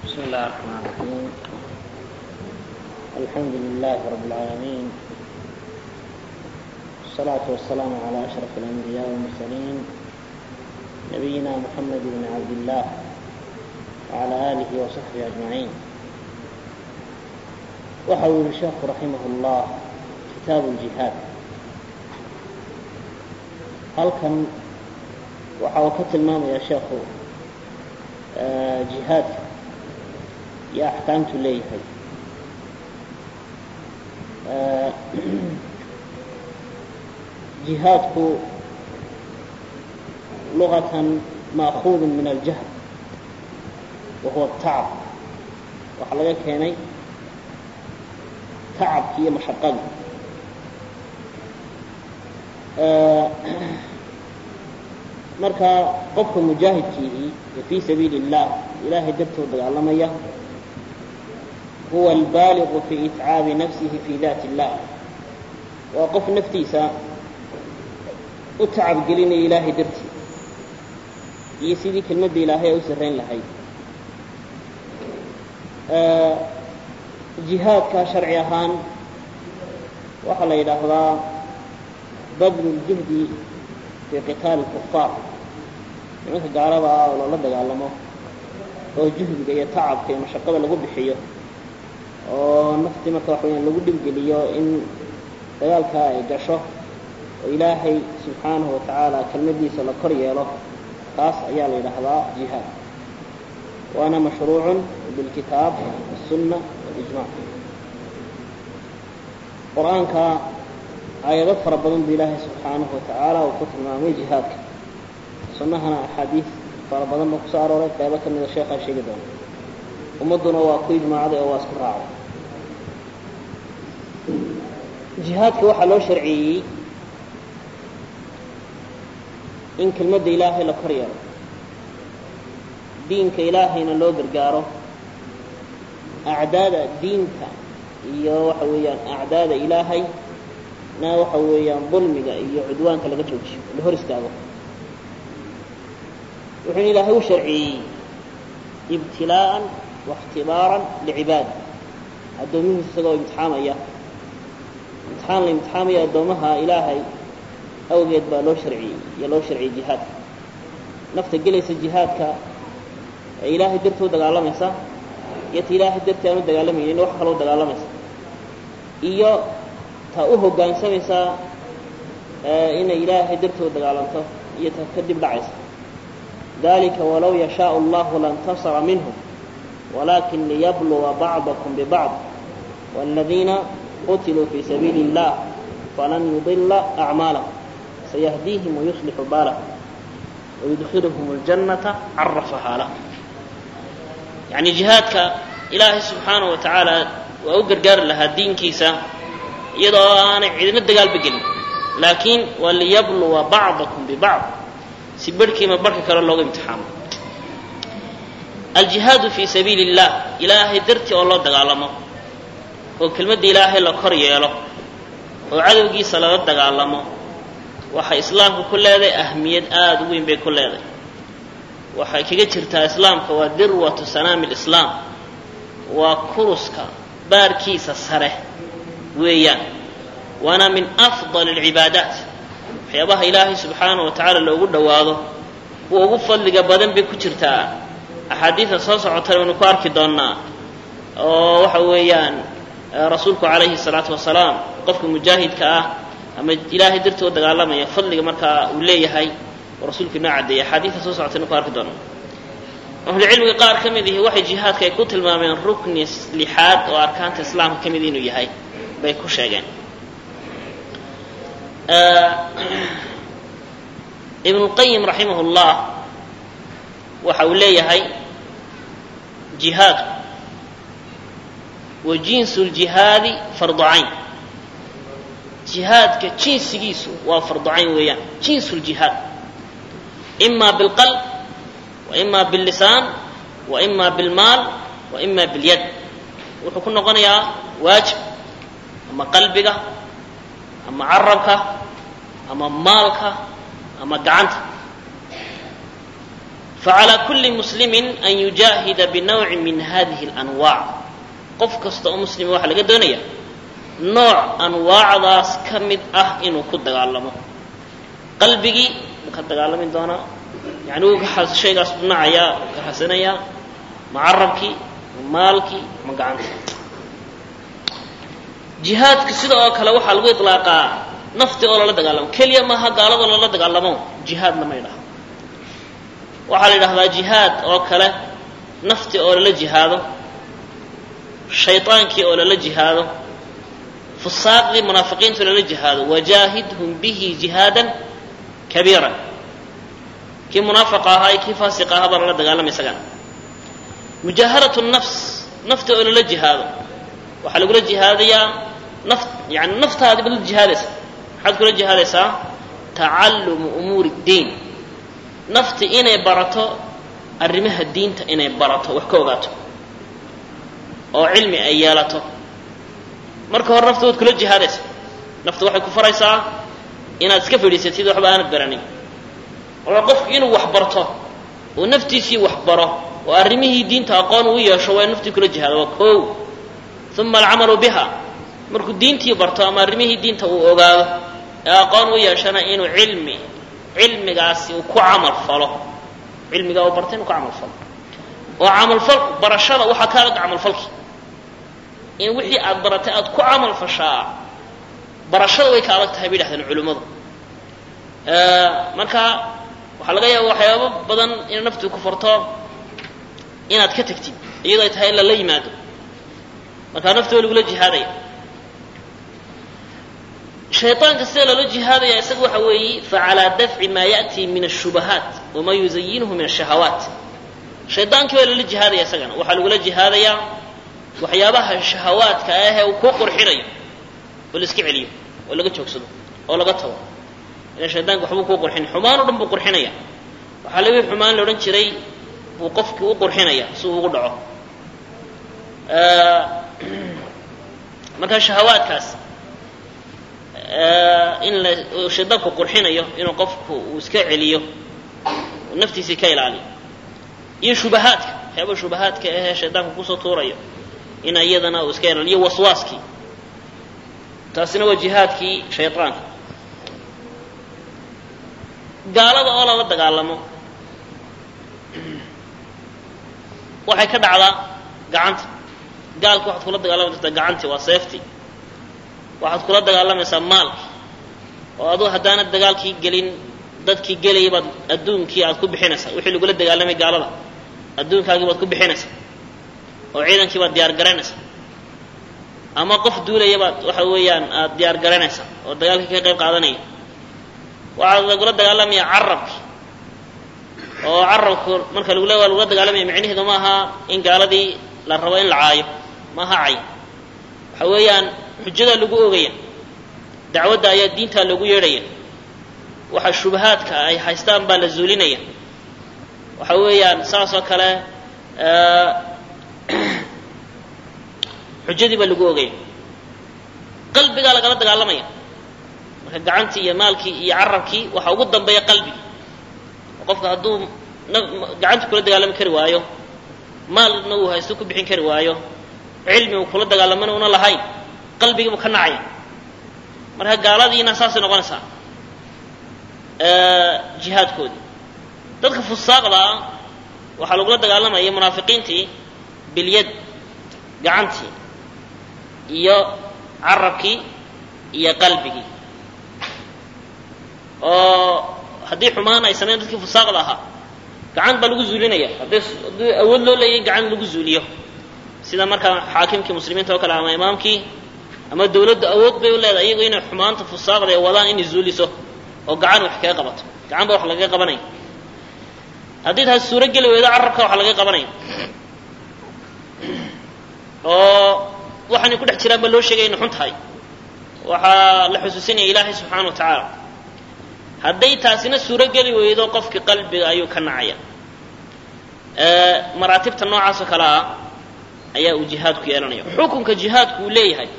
بسم الله الرحمن الرحيم الحمد لله رب العالمين والصلاة والسلام على أشرف الأنبياء والمرسلين نبينا محمد بن عبد الله وعلى آله وصحبه أجمعين وحول الشيخ رحمه الله كتاب الجهاد halkan waxa uu ka tilmaamaya sheekhu jihaadka iyo axkaamtu leeyahay jihaadku luغatan maakuud min aljahl wa huwa الtacab waxaa laga keenay tacabki iyo mashaqada marka qofka mujaahidkiihi ee fii sabiili الlah ilahay dartoo dagaalamaya huwa albaaligu fi itcaabi nafsihi fi daati اllah waa qof naftiisa u tacabgelinaya ilaahay dartii iyo sidii kelmadda ilaahay ay u sarrayn lahayd jihaadka sharci ahaan waxaa la yidhaahdaa badlu اljihdi fii qitaali الkufaar nimanka gaalada ah oo loola dagaalamo oo juhdiga iyo tacabka iyo mashaqada lagu bixiyo oo naftii marka waxa weyaan lagu dhibgeliyo in dagaalkaa ay gasho oo ilaahay subxaanahu wa tacaala kelmadiisa la kor yeelo taas ayaa la yidhaahdaa jihaad waana mashruucun bilkitaab الsunna walijmac qur-aanka aayado fara badan bu ilaahay subxaanahu wa tacaala uu ku tilmaamay jihaadka sunnahana axaadiis fara badan ba kusoo arooray qeybo ka mida sheekhaa sheegi doona ummadduna waa ku ijmaacday oo waa isku raacday jihaadka waxaa loo sharciyeeyey in kelmadda ilaahay la kor yeelo diinka ilaahayna loo gargaaro acdaada diinta iyo waxa weeyaan acdaada ilaahay na waxa weeyaan dulmiga iyo cudwaanka laga joojiyo la hor istaago wuxuuna ilaahay u sharciyeeyey ibtilaa'an waاkhtibaaran licibaadi addoomihiisa isagoo imtixaamaya imtixaan la imtixaamaya addoomaha ilaahay awgeed baa loo sharciyey iyo loo sharciyey jihaadka nafta gelaysa jihaadka ee ilaahay dartoo dagaalamaysa iyo ta ilaahay dartii aan u dagaalamaynin wax kaloo dagaalamaysa iyo ta u hoggaansamaysaa inay ilaahay dartoo dagaalanto iyo ta ka dib dhacaysa dalika walow yashaau allahu lantasara minhum walakin liyabluga bacdakum bibacd wاladiina qutiluu fii sabiili اllah falan yudila acmaalahum sayahdiihim wayuslixu baalahum wayudkhiluhum اljannata carafahaa lah yacni jihaadka ilaahay subxaanahu wa tacaala waa u gargaari lahaa diinkiisa iyadoo aanay cidina dagaalba gelin laakiin waa liyabluga bacdakum bibacd si barhkiima barhka kale looga imtixaamo aljihaadu fii sabiili اllah ilaahay dartii oo loo dagaalamo oo kelmadda ilaahay la kor yeelo oo cadowgiisa lala dagaalamo waxay islaamka ku leedahay ahmiyad aada u weyn bay ku leedahay waxay kaga jirtaa islaamka waa dirwatu sanaami lislaam waa kuruska baarkiisa sare weeyaan waana min afdal alcibaadaat waxyaabaha ilaahay subxaanahu wa tacaala loogu dhowaado kuwa ugu fadliga badan bay ku jirtaa axaadiida soo socotana waynu ku arki doonnaa oo waxa weeyaan rasuulku calayhi salaatu wasalaam qofka mujaahidka ah ama ilaahay dartoo dagaalamaya fadliga markaa uu leeyahay oo rasuulku inoo caddeeyay axaadiida soo socotaynu ku arki doonnaa ahlucilmiga qaar ka mid ihi waxay jihaadka ay ku tilmaameen rukni lixaad oo arkaanta islaamka ka mid inuu yahay bay ku sheegeen ibnulqayim raximah llah waxa uu leeyahay jihaadku wa jinsu ljihaadi fardu cayn jihaadka jinsigiisu waa fardu cayn weeyaan jinsu ljihaad ima bilqalb wa ima billisaan wa ima bilmaal wa ima bilyad wuxuu ku noqonayaa waajib ama qalbiga ama carabka ama maalka ama gacanta facalى kuli muslimi an yujaahida binawci min hadihi اlanwaac qof kasta oo muslima waxaa laga doonaya nooc anwaacdaas ka mid ah inuu ku dagaalamo qalbigii wuu ka dagaalami doonaa yani wuu ka shaygaas dhinacayaa wuu ka xasanayaa ma carabkii ma maalkii ma gacantii jihaadka sida oo kale waxaa lagu iطlaaqaa nafti oo lala dagaalamo keliya maaha gaalada lala dagaalamo jihaadna ma ydhaha waxaa la yidhahdaa jihaad oo kale nafti oo lala jihaado shayطaankii oo lala jihaado fusaaqdii munaafiqiinta lala jihaado wajaahidhum bihi jihaada kabiira kii munaafiqa ahaa iyo kii faasiqa ahaa baa lala dagaalamay isagana mujaahadatu nafs nafta oo lala jihaado waxaa lagula jihaadayaa naf yani naftaadi baad la jihaadaysa maxaad kula jihaadaysaa tacalumu umuuri اddiin nafti inay barato arrimaha diinta inay barato wax ka ogaato oo cilmi ay yeelato marka hore nafta waad kula jihaadaysa nafta waxay ku faraysaa inaad iska fadhiisatid waxba aanad baranin marka qofku inuu wax barto oo naftiisii wax baro oo arrimihii diinta aqoon uu yeesho waa in naftii kula jihaado waa kow uma alcamalu biha markuu diintii barto ama arrimihii diinta uu ogaado ee aqoon u yeeshana inuu cilmi cilmigaasi uu ku camal falo cilmigaa uu bartay inuu ku camal falo oo camalfal barashada waxaa ka adag camalfalki in wixii aad baratay aad ku camal fashaa barashada way ka adag tahay bay dhahdeen culimmadu marka waxaa laga yaaba waxyaabo badan inay naftu ku farto inaad ka tegtid iyadoo ay tahay in lala yimaado markaa nafta waa lagula jihaadaya shayطaanka sida loola jihaadaya isaga waxa weeye facalىa dafci ma yaأtii min الshubahaat wama yuzayinhu min الshahawaat shaydaankii waa lala jihaadaya isagana waxaa lagula jihaadayaa waxyaabaha shahawaadka ahee uu kuu qurxinayo oo la iska celiyo oo laga joogsado oo laga tago ila shaydaanka waxbuu kuu qurxinaya xumaan o dhan buu qurxinaya waxaa laga xumaan la odhan jiray buu qofkii u qurxinaya si uu ugu dhaco marka shahawaadkaas in la shaydaanku qurxinayo inuu qofku uu iska celiyo naftiisii ka ilaaliyo iyo shubahaadka waxyaaba shubahaadka ahee shaydaanku kusoo tuurayo in iyadana uu iska ilaaliyo waswaaskii taasina waa jihaadkii shaydaanka gaalada oo lala dagaalamo waxay ka dhacdaa gacanta gaalka waxaad kula dagaalami kartaa gacantii waa seeftii waxaad kula dagaalamaysaa maalki oo aduu haddaanad dagaalkii gelin dadkii gelaya baad adduunkii aad ku bixinaysaa wixii lagula dagaalamay gaalada adduunkaagii baad ku bixinaysaa oo ciidankii baad diyaar garaynaysaa ama qof duulaya baad waxa weeyaan aad diyaar garaynaysaa oo dagaalkii ka qayb qaadanaya waxaad lagula dagaalamaya carabki oo carabku marka lagu le waa lagula dagaalamaya micnaheedu ma aha in gaaladii la rabo in la caayo ma aha cay waxa weeyaan xujadaa lagu ogaya dacwadda ayaa diintaa loogu yeedhaya waxa shubahaadka ay haystaan baa la zuulinaya waxa weeyaan saas oo kale xujadii baa lagu ogaya qalbigaa lagala dagaalamaya marka gacantii iyo maalkii iyo carabkii waxaa ugu dambeeya qalbigi qofka hadduu gacanta kula dagaalami kari waayo maalna uu haysto ku bixin kari waayo cilmi uu kula dagaalamana una lahayn qalbigiibu ka nacaya marka gaaladiina saasay noqonaysaa jihaadkoodii dadka fusaaqda ah waxaa lagula dagaalamaya munaafiqiintii bilyad gacantii iyo carabkii iyo qalbigii oo haddii xumaan ay samayn dadkii fusaaqda ahaa gacan baa lagu zuulinaya hadday haddii awood loo leeyahy gacan lagu zuuliyo sida markaa xaakimkii muslimiinta oo kale ama imaamkii ama dawladdu awood bay u leedahay iyagu inay xumaanta fusaaqda ee wadaan inay zuuliso oo gacan wax kaga qabato gacan ba wax lagaga qabanaya haddii taas suuro geli weydo carabka wax lagaga qabanaya oo waxaanay ku dhex jiraan baa loo sheegaya ina xun tahay waxaa la xusuusinaya ilaahay subxaana wa tacaala hadday taasina suuro geli weydo qofkii qalbiga ayuu ka nacaya maraatibta noocaas oo kale ah ayaa uu jihaadku yeelanaya xukunka jihaadku uu leeyahay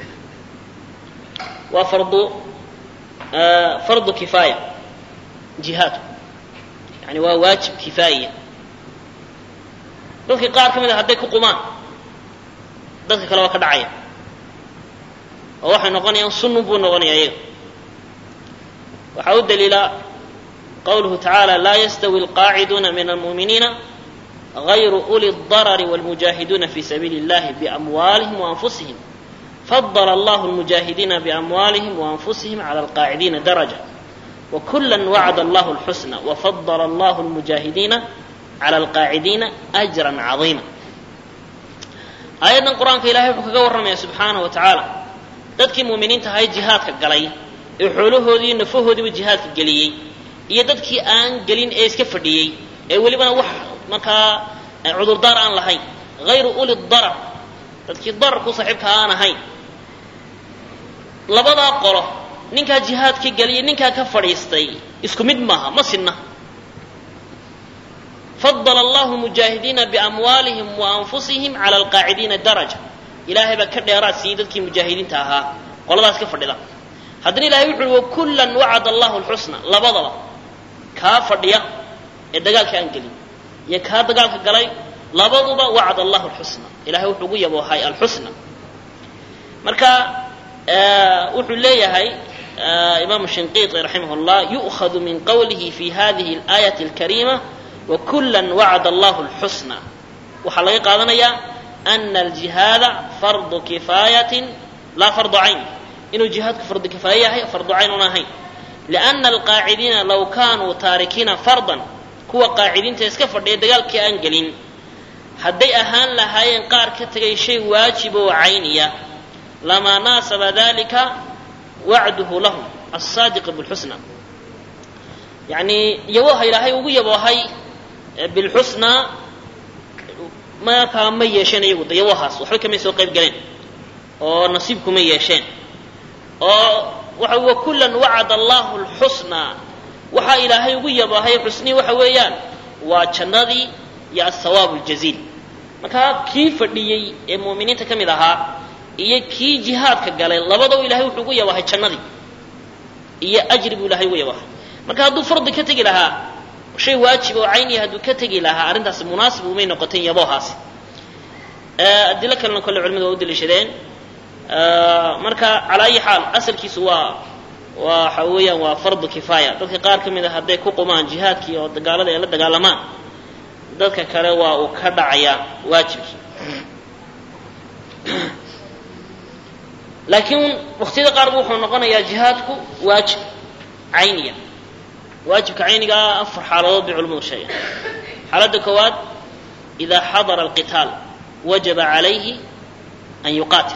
waa fardu fardu kifaaya jihaadku yani waa waajib kifaaya dadkii qaar ka mid a hadday ku qumaan dadka kale waa ka dhacaya oo waxay noqonayaan sunnun buu noqonaya iyaga waxaa u daliila qawluhu tacaala laa yastawi alqaaciduuna min almu'miniina غayru uli الضarari wاlmujaahiduuna fi sabiili اllahi biamwaalihim وanfusihim fadl allah اlmujaahidiina biamwaalihim وanfusihim clى alqaacidiina daraja وkula wacd allah اlxusna wfadl allah اlmujaahidiina clى alqaacidiina أjra caظiima aayaddan qur-aanka ilahay wuxuu kaga warramaya subxaanaه wa tacaala dadkii muuminiinta ahay jihaadka galay ee xoolahoodii iyo nafahoodiiba jihaadka geliyey iyo dadkii aan gelin ee iska fadhiyey ee welibana wax markaa cudurdaar aan lahayn hayru uli darar dadkii dararku saaxiibka aan ahayn labadaa qolo ninkaa jihaadka geliya ninkaa ka fadhiistay isku mid maaha ma sinna fadl allahu mujaahidiina biamwaalihim wa anfusihim cala alqaacidiina daraja ilaahay baa ka dheeraad siiyey dadkii mujaahidiinta ahaa qoladaas ka fadhida haddana ilahay wuxu uhi wakullan wacada allahu lxusna labadaba kaa fadhiya ee dagaalka aan gelin iyo kaa dagaalka galay labaduba wacd allahu lxusna ilahay wuxuu ugu yaboohay alxusna marka wuxuu leeyahay imaamu shinqiiti raximah llah yu'khadu min qawlihi fi hadihi اlaayati اlkariima wakula wacd allahu lxusna waxaa laga qaadanayaa ana aljihaada fardu kifaayatin laa fardu cayn inuu jihaadku fardu kifaaya yahay fardu cayn una ahayn liana alqaacidiina law kaanuu taarikiina fardan kuwa qaacidiinta iska fadhiya dagaalkii aan gelin hadday ahaan lahaayeen qaar ka tegay shay waajib oo cayniya lamaa naasaba dalika wacduhu lahum alsaadiq bilxusna yani yabooha ilaahay ugu yaboohay bilxusnaa markaa ma yeesheen iyagu de yaboohaas waxba kamay soo qayb galeen oo nasiibkuma yeesheen oo waxa wakullan wacada allahu lxusnaa waxaa ilaahay ugu yaboohay xusnii waxa weeyaan waa jannadii iyo athawaabu aljaziil markaa kii fadhiyey ee mu'miniinta ka mid ahaa iyo kii jihaadka galay labadaba ilahay wuxuu ugu yaboohay jannadii iyo ajri buu ilahay ugu yaboohay marka hadduu fardi ka tegi lahaa shay waajib oo cayniya hadduu ka tegi lahaa arrintaasi munaasib umay noqoteen yaboohaasi adilo kalena kolle culimadu waa u daliishadeen marka calaa ayi xaal asalkiisu waa waxa weeyaan waa fardu kifaaya dadka qaar ka mid a hadday ku qumaan jihaadkii oo dagaalada ay la dagaalamaan dadka kale waa uu ka dhacayaa waajibkii laakiin waktiyada qaar bu wuxuu noqonayaa jihaadku waajib cayniya waajibka caynigaa afar xaaladood bay culimadu sheegeen xaaladda koowaad idaa xadara alqitaal wajaba calayhi an yuqaatil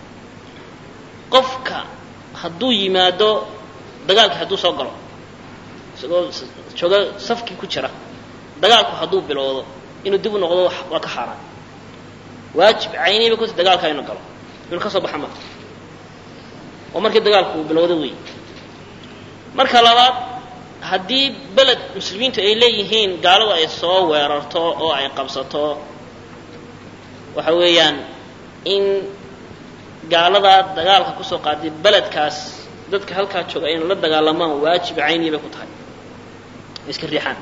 qofka hadduu yimaado dagaalkii hadduu soo galo isagoo jooga safkii ku jira dagaalku hadduu bilowdo inuu dib u noqdo waa ka xaaraan waajib cayniya bay kuti dagaalka inuu galo inuu ka soo baxa marka oo markii dagaalku uu bilowdo wey marka labaad haddii beled muslimiintu ay leeyihiin gaaladu ay soo weerarto oo ay qabsato waxa weeyaan in gaaladaa dagaalka kusoo qaaday beledkaas dadka halkaa jooga ayna la dagaalamaan waajib cayniya bay ku tahay iska riixaan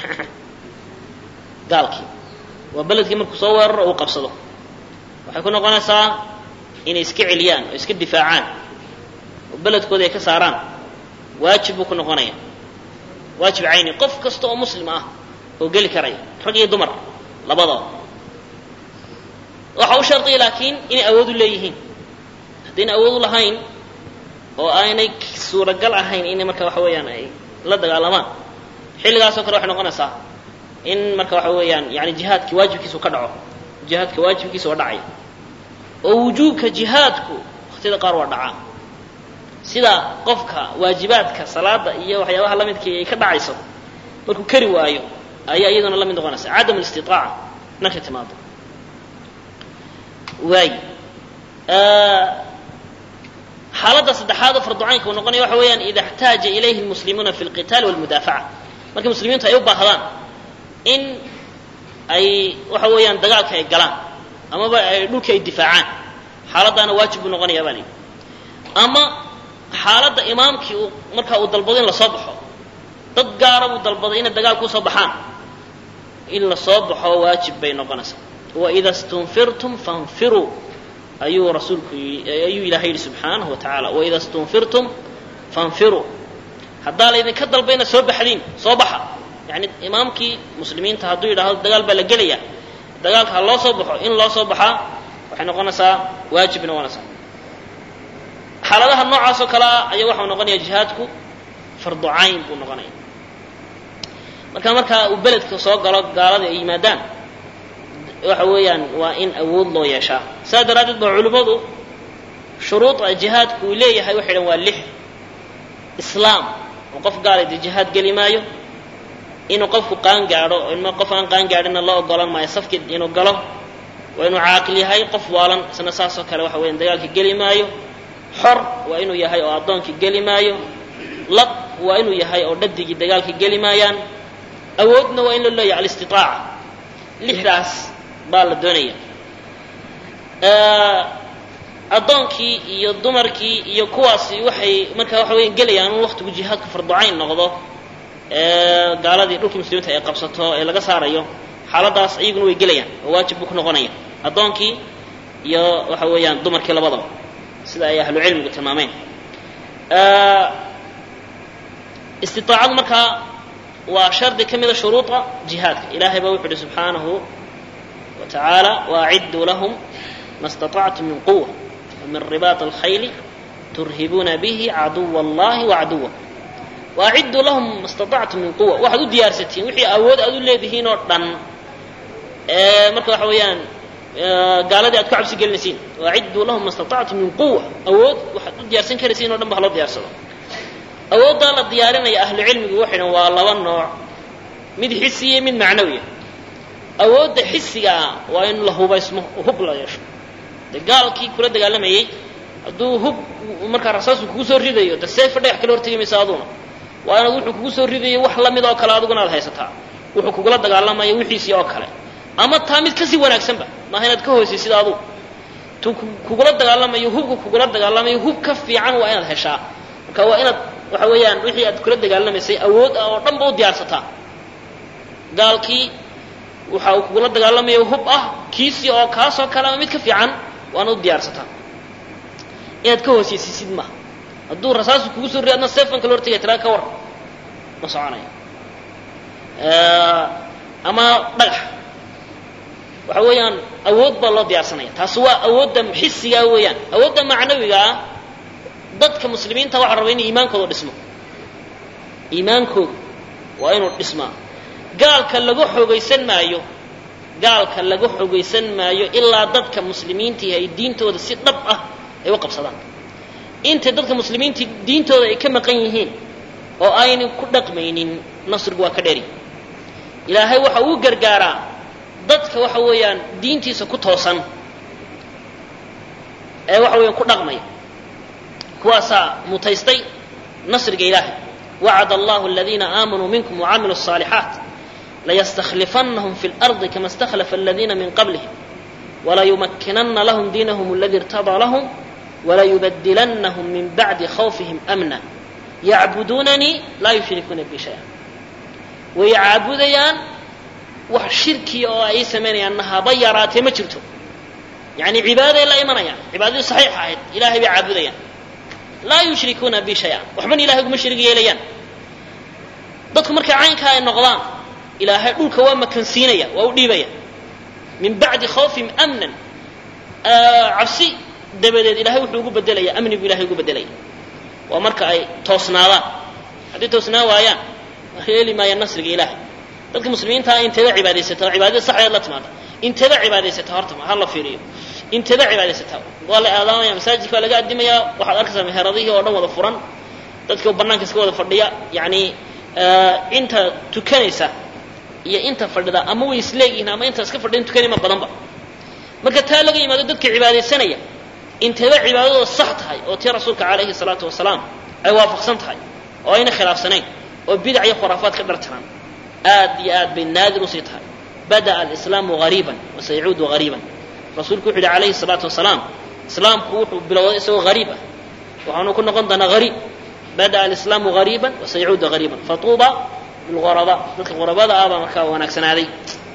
gaalkii waa beledkii markuu soo weeraro uu qabsado waxay ku noqonaysaa inay iska celiyaan oo iska difaacaan oo beledkooda ay ka saaraan waajib buu ku noqonaya waajib cayni qof kasta oo muslim ah oo geli karaya rag iyo dumar labadaba waxa u shardiya laakiin inay awood u leeyihiin haddayna awood u lahayn oo aynay suuragal ahayn inay marka waxa weeyaan ay la dagaalamaan xilligaasoo kale waxay noqonaysaa in marka waxa weeyaan yani jihaadkii waajibkiisu ka dhaco jihaadka waajibkiisa waa dhacaya oo wujuubka jihaadku waktiyada qaar waa dhacaa sida qofka waajibaadka salaada iyo waxyaabaha lamidkii ay ka dhacayso markuu kari waayo ayaa iyaduna la mid noqonaysa cadam listiaaca markay timaado waay xaaladda saddexaad oo farducaynka uu noqonaya waxa weeyaan ida اxtaaja ilayhi اlmuslimuuna fi اlqitaali wاlmudaafaca markii muslimiintu ay u baahdaan in ay waxa weeyaan dagaalka ay galaan amaba ay dhulka ay difaacaan xaaladdaana waajib buu noqonaya baa layidhi ama xaaladda imaamkii uu markaa uu dalbado in lasoo baxo dad gaara buu dalbaday inay dagaal kusoo baxaan in la soo baxo waajib bay noqonaysaa waida stunfirtum fanfiruu ayuu rasuulku ayuu ilahay yidhi subxaanahu wa tacaala waida stunfirtum fanfiruu haddaa laydinka dalba inaad soo baxdiin soo baxa yani imaamkii muslimiinta hadduu yidhaahdo dagaal baa la gelaya dagaalka ha loo soo baxo in loo soo baxaa waxay noqonaysaa waajib noqonaysaa xaaladaha noocaas oo kale ah ayaa waxau noqonaya jihaadku fardu cayn buu noqonaya marka markaa uu beledka soo galo gaalada ay yimaadaan waxa weeyaan waa in awood loo yeeshaa saas daraaddeed ba culimmadu shuruuda jihaadku uu leeyahay waxay dhan waa lix islaam oo qof gaalay dee jihaad geli maayo inuu qofku qaan gaadho in qof aan qaan gaadhina loo ogolan maayo safkii inuu galo waa inuu caaqil yahay qof waalan isna saasoo kale waxa weyan dagaalka geli maayo xor waa inuu yahay oo addoonkii geli maayo lab waa inuu yahay oo dhadigii dagaalka geli maayaan awoodna waa in loo leeyahay alistitaaca lixdaas baa la doonaya addoonkii iyo dumarkii iyo kuwaasi waxay markaa waxa weya gelayaan in waktigu jihaadku farducayn noqdo gaaladii dhulkii muslimiinta ay qabsato ee laga saarayo xaaladaas iyaguna way gelayaan oo waajib buu ku noqonaya addoonkii iyo waxa weeyaan dumarkii labadaba sida ay ahlu cilmigu tilmaameen istiaacadu markaa waa shardi ka mida shuruuda jihaadka ilahay baa wuxu uhi subxaanahu wa tacaala waacidduu lahum ma staطactum min quwa min ribaط اlkhayli turhibuuna bihi caduw اllahi wacaduwa waacidduu lahum ma staطactum min quwa waxaad u diyaarsatiin wixii awood aad u leedihiin oo dhan marka waxa weeyaan gaaladii aad ku cabsi gelinaysiin waacidduu lahum ma staطactum min quwa awood waxaad u diyaarsan karaysiin o dhan ba haloo diyaarsado awooddaa la diyaarinaya ahlu cilmigu waxay dhan waa laba nooc mid xisiya mid macnawiya awoodda xisigaa waa in la hubaysmo oo hub la yeesho de gaalkii kula dagaalamayey hadduu hub markaa rasaasku kugu soo ridayo de seefa dhagax kala hortegi maysa aduna waa inaad wuxuu kugu soo ridayo wax lamid oo kale adiguna aad haysataa wuxuu kugula dagaalamayo wixiisii oo kale ama taa mid kasii wanaagsanba maaha inaad ka hoosaysid adugu tu kugula dagaalamayo hubka kugula dagaalamayo hub ka fiican waa inaad heshaa marka waa inaad waxa weeyaan wixii aad kula dagaalamaysay awood ah oo dhan ba u diyaarsataa gaalkii waxa uu kugula dagaalamayo hub ah kiisii oo kaasoo kale ama mid ka fiican waana u diyaarsataa inaad ka hoosaysisid maaha hadduu rasaasu kugu soo ri adna seefan kala hortegaya tiraa ka war ma soconayo ama dhagax waxa weeyaan awood baa loo diyaarsanaya taasi waa awoodda xisigaa weeyaan awoodda macnawiga ah dadka muslimiinta waxa raba inay iimaankooda dhismo iimaankoodu waa inuu dhismaa gaalka laga xoogaysan maayo gaalka laga xoogaysan maayo ilaa dadka muslimiintii ay diintooda si dhab ah ay u qabsadaan intay dadka muslimiintii diintooda ay ka maqan yihiin oo aynan ku dhaqmaynin nasrigu waa ka dheri ilaahay waxa uu gargaaraa dadka waxa weeyaan diintiisa ku toosan ee waxa weeyaan ku dhaqmaya kuwaasaa mutaystay nasriga ilaahay wacad allahu aladiina aamanuu minkum wacamiluu الصaalixaat layastakhlifannahum fi اlardi kama اstakhlafa aladiina min qablihim walayumakkinana lahum diinahum aladi irtadaa lahum walayubadilannahum min bacdi khawfihim amna yacbuduunanii laa yushrikuuna bi shaya way caabudayaan wax shirkiya oo ay samaynayaanna haba yaraatee ma jirto yani cibaaday la imanayaan cibaadadii saxiixa ahayd ilahay bay caabudayaan laa yushrikuuna bi shaya waxbana ilahay uguma shirig yeelayaan dadku markay caynkaa ay noqdaan ilaahay dhulka waa makansiinaya waa u dhiibaya min bacdi khawfihim amnan cabsi dabadeed ilahay wuxuu ugu bedelaya amni buu ilahay ugu bedelaya waa marka ay toosnaadaan haddii toosnaa waayaan heli maayaan nasriga ilaahay dadka muslimiintaa inteeda cibaadaysata cibaadada saxdeed la timaada inteeda cibaadaysata horta ha la fiiriyo inteeda cibaadaysata waa la aadaamaya masaajidka waa laga adimayaa waxaad arkaysaa meheradihii oo dhan wada furan dadka banaanka iska wada fadhiya yani inta tukanaysa iyo inta fadhida ama way isleegihiin ama inta iska fadhiyan tukanay ma badanba marka taa laga yimaado dadka cibaadaysanaya inteeda cibaadadooda sax tahay oo tii rasuulka calayhi salaatu wasalaam ay waafaqsan tahay oo ayna khilaafsanayn oo bidac iyo khuraafaad ka dhartiraan aad iyo aad bay naadir usii tahay bada'a alislaamu gariiban wasayacuudu gariiban rasuulku wuxu yidhi calayhi salaatu wasalaam islaamku wuxuu bilowday isagoo gariib ah waxaanu ku noqon doonaa gariib bada'a alislaamu gariiban wasayacuudu gariiban fatuuba bilghuraba dadka ghurabada ah baa markaa wanaagsanaaday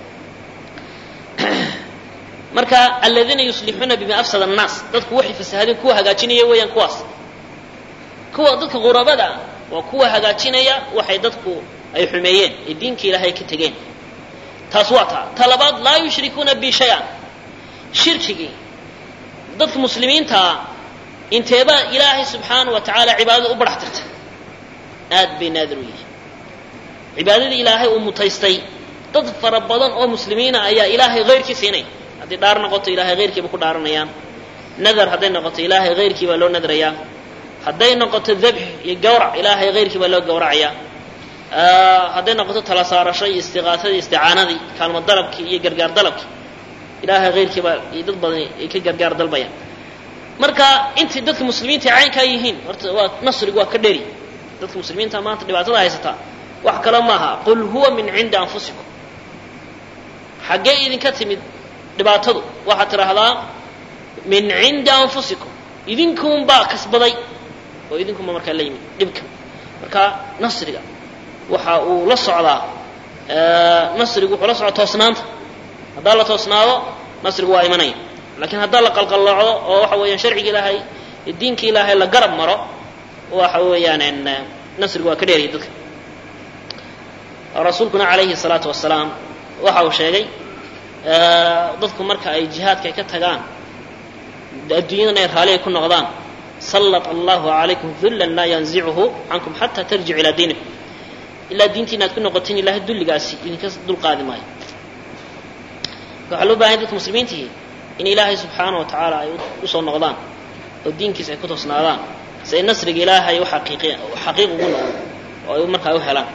marka aladiina yuslixuuna bima afsada annaas dadku waxay fasahadeen kuwa hagaajinaya weeyaan kuwaas kuwa dadka ghurabada ah waa kuwa hagaajinaya waxay dadku ay xumeeyeen ee diinka ilaahay ka tegeen taas waa taa ta labaad laa yushrikuuna bi shay-an shirkigii dadka muslimiintaa inteebaa ilaahay subxaana wa tacaala cibaadada u badhax tirtay aad bay naadir u yihiin cibaadadii ilaahay uu mutaystay dad fara badan oo muslimiina ayaa ilaahay hayrkii siinaya hadday dhaar noqoto ilahay hayrkiiba ku dhaaranayaan nadar hadday noqoto ilaahay hayrkii baa loo nadrayaa hadday noqoto dabx iyo gawrac ilaahay hayrkii baa loo gawracayaa hadday noqoto tala saarasho iyo istiqaasadii isticaanadii kaalmo dalabkii iyo gargaar dalabkii ilaahay hayrkii baa dad badan ay ka gargaar dalbayaan marka intay dadka muslimiinta caynkaa yihiin horta waa nasrigu waa ka dheri dadka muslimiinta maanta dhibaatada haysataa wax kale maaha qul huwa min cindi anfusikum xaggee idinka timid dhibaatadu waxaad tidhaahdaa min cindi anfusikum idinkuunbaa kasbaday oo idinkunba markaa la yimid dhibka marka nasriga waxa uu la socdaa nasrigu wuxuu la socdaa toosnaanta haddaa la toosnaado nasrigu waa imanaya lakiin haddaa la qalqalloocdo oo waxa weeyaan sharciga ilaahay diinka ilaahay la garab maro waxa weeyaan nasrigu waa ka dheeraya dadka rasuulkuna calayhi salaatu wasalaam waxa uu sheegay dadku marka ay jihaadka ay ka tagaan adduunyadan ay raalli ay ku noqdaan sallat allahu calaykum dullan laa yanzicuhu cankum xataa tarjicu ilaa diinikum ilaa diintiina aad ku noqotiin ilahay dulligaasi idinka dulqaadi maayo waxaa loo bahanya dadka muslimiintihi in ilaahay subxaana wa tacaala ay usoo noqdaan oo diinkiisa ay ku toosnaadaan si ay nasriga ilaahay u xaqiiq ugu noqdo oo ay markaa u helaan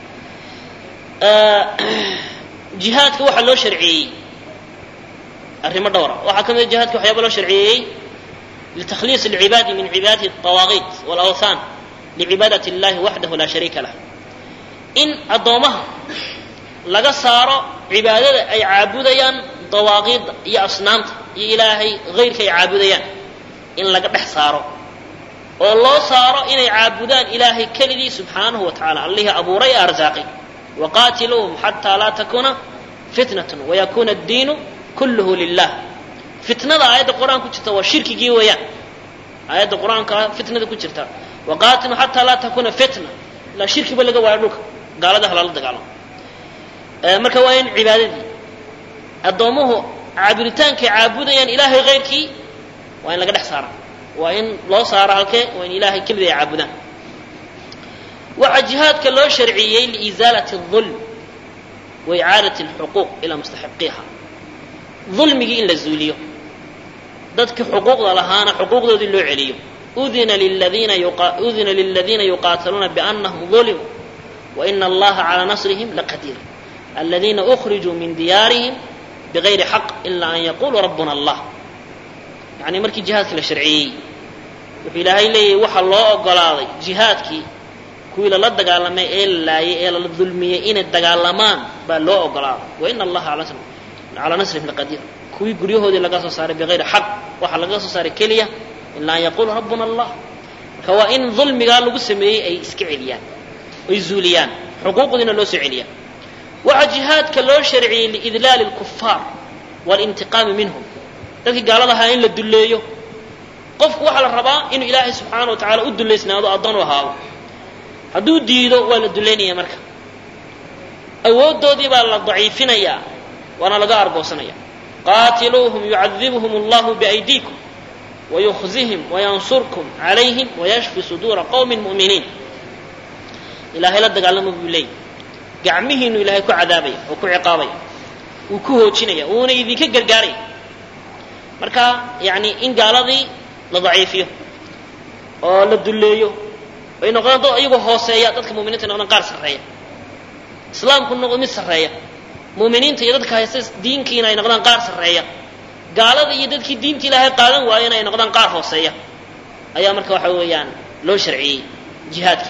jihaadka waxaa loo sharciyeeyey arrimo dhowra waxaa ka mid a jihaadka waxyaaba loo sharciyeeyey litakhliis alcibaadi min cibaadati alطawaaqiit walawthan licibaadati اllahi waxdahu laa shariika lah in addoomaha laga saaro cibaadada ay caabudayaan dawaaqiidda iyo asnaamta iyo ilaahay hayrka ay caabudayaan in laga dhex saaro oo loo saaro inay caabudaan ilaahay keligii subxaanahu wa tacala allihii abuuray ee arsaaqay waqaatiluuhum xataa laa takuuna fitnatun wayakuuna addiinu kulluhu lilah fitnada aayadda qur-aanka ku jirta waa shirkigii weeyaan aayadda qur-aanka fitnada ku jirta waqaatiluu xataa laa takuuna fitna ilaa shirkiba laga waayo dhulka gaalada halala dagaalamo marka waa in cibaadadii addoommuhu caabuditaankay caabudayaan ilaahay hayrkii waa in laga dhex saara waa in loo saaro halkee waa in ilaahay kelida ay caabudaan waxaa jihaadka loo sharciyey liizaalati الظulm wa icaadati اlxuquuq ilaa mustaxiqiha dulmigii in la zuuliyo dadkii xuquuqda lahaana xuquuqdoodii loo celiyo udina liladiina udina liladiina yuqaataluuna biannahum ظulimuu waina allaha calى nasrihim laqadiir aladiina أkhrijuu min diyaarihim bغayri xaq ila an yaquluu rabbuna allah yani markii jihaadka la sharciyey wuxuu ilaahay leeyahy waxaa loo ogolaaday jihaadkii kuwii lala dagaalamay ee la laayay ee lala dulmiyey inay dagaalamaan baa loo ogolaaday waina allaha calaa nasrihim laqadiir kuwii guryahoodii laga soo saaray bigayri xaq waxaa laga soo saaray keliya ilaa an yaquluu rabbuna allah marka waa in dulmigaa lagu sameeyey ay iska celiyaan ay zuuliyaan xuquuqdiina loo soo celiyaa waxaa jihaadka loo sharciyey liidlaali اlkufaar walintiqaami minhum dadkii gaalada ahaa in la dulleeyo qofku waxaa la rabaa inuu ilaahay subxaana wa tacala u dullaysnaado addoon u ahaado hadduu diido waa la dullaynaya marka awooddoodii baa la daciifinayaa waana laga argoosanaya qaatiluuhum yucadibhum allahu biaydiikum wayukhzihim wayansurkum calayhim wayashfi suduura qowmin mu'miniin ilaahay la dagaalamo buu leeyay gacmihiinu ilaahay ku cadaabaya oo ku ciqaabaya wuu ku hoojinaya wuuna idinka gargaaraya marka yani in gaaladii la daciifiyo oo la dulleeyo ay noqdaan dad iyagoo hooseeya dadka muminiinta noqdaan qaar sarreeya islaamku noqdo mid sarreeya muuminiinta iyo dadka haysta diinkiina ay noqdaan qaar sarreeya gaalada iyo dadkii diinta ilaahay qaadan waayena ay noqdaan qaar hooseeya ayaa marka waxa weeyaan loo sharciyey jihaadka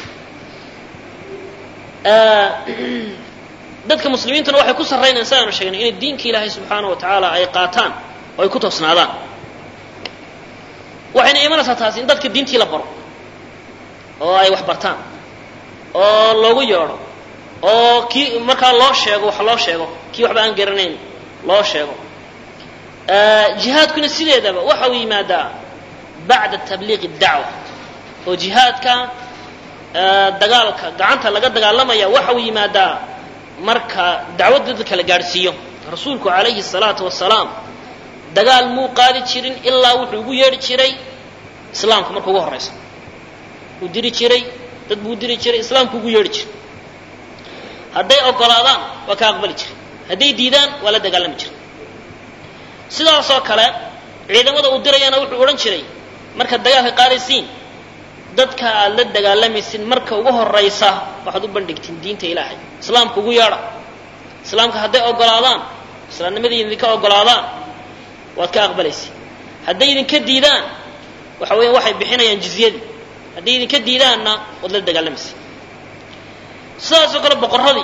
dadka muslimiintuna waxay ku sarraynayaan sidaanu sheegnay inay diinka ilaahay subxaana wa tacaala ay qaataan oo ay ku toosnaadaan waxayna imanaysaa taasi in dadka diintii la baro oo ay wax bartaan oo loogu yeedho oo kii markaa loo sheego wax loo sheego kii waxba aan garanayn loo sheego jihaadkuna sideedaba waxa uu yimaadaa bacda tabliiqi dacwa oo jihaadka dagaalka gacanta laga dagaalamaya waxa uu yimaadaa marka dacwadda dadka la gaadhsiiyo rasuulku calayhi salaatu wasalaam dagaal muu qaadi jirin ilaa wuxuu ugu yeedhi jiray islaamka marka ugu horraysa uu diri jiray dad buu diri jiray islaamku ugu yeedhi jiray hadday ogolaadaan waa ka aqbali jiray hadday diidaan waa la dagaalami jiray sidaasoo kale ciidamada uu dirayana wuxuu odhan jiray markaad dagaalka qaadaysiin dadka aad la dagaalamaysin marka ugu horraysa waxaad u bandhigtiin diinta ilaahay islaamka ugu yeedha islaamka hadday ogolaadaan islaamnimadii idinka ogolaadaan waad ka aqbalaysa hadday idinka diidaan waxa weya waxay bixinayaan jizyadii hadday idinka diidaanna waad la dagaalamaysa sidaasoo kale boqorradii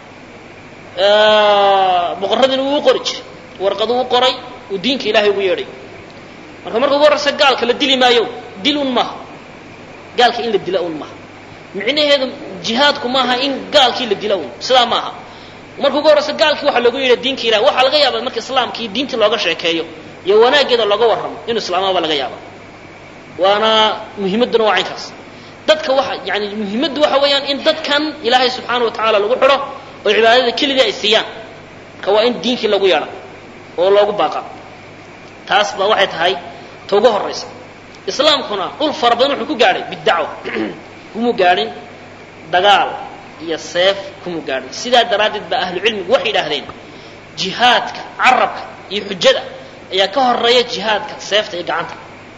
boqorradiina wuu u qori jiray warqaduu u qoray uu diinka ilaahay ugu yeedhay marka marka ugu horraysa gaalka la dili maayo dil un maaha gaalka in la dila un maaha micnaheedu jihaadku maaha in gaalkii la dila un sidaa maaha marka ugu horraysa gaalkii waxaa loogu yidha diinka ilahay waxaa laga yaaba marka islaamkii diintii looga sheekeeyo iyo wanaaggeeda looga warramo inuu islaamaba laga yaaba waana muhiimadduna waa caynkaas dadka waxa yani muhiimaddu waxa weeyaan in dadkan ilaahay subxaana wa tacaala lagu xidho oo cibaadada kelidii ay siiyaan marka waa in diinkii lagu yeedha oo loogu baaqa taas ba waxay tahay ta ugu horraysa islaamkuna dhul fara badan wuxuu ku gaadhay bidacwa kumuu gaadhin dagaal iyo seef kumuu gaadhin sidaa daraaddeed baa ahlucilmigu waxay yidhaahdeen jihaadka carabka iyo xujada ayaa ka horeeya jihaadka seefta iyo gacanta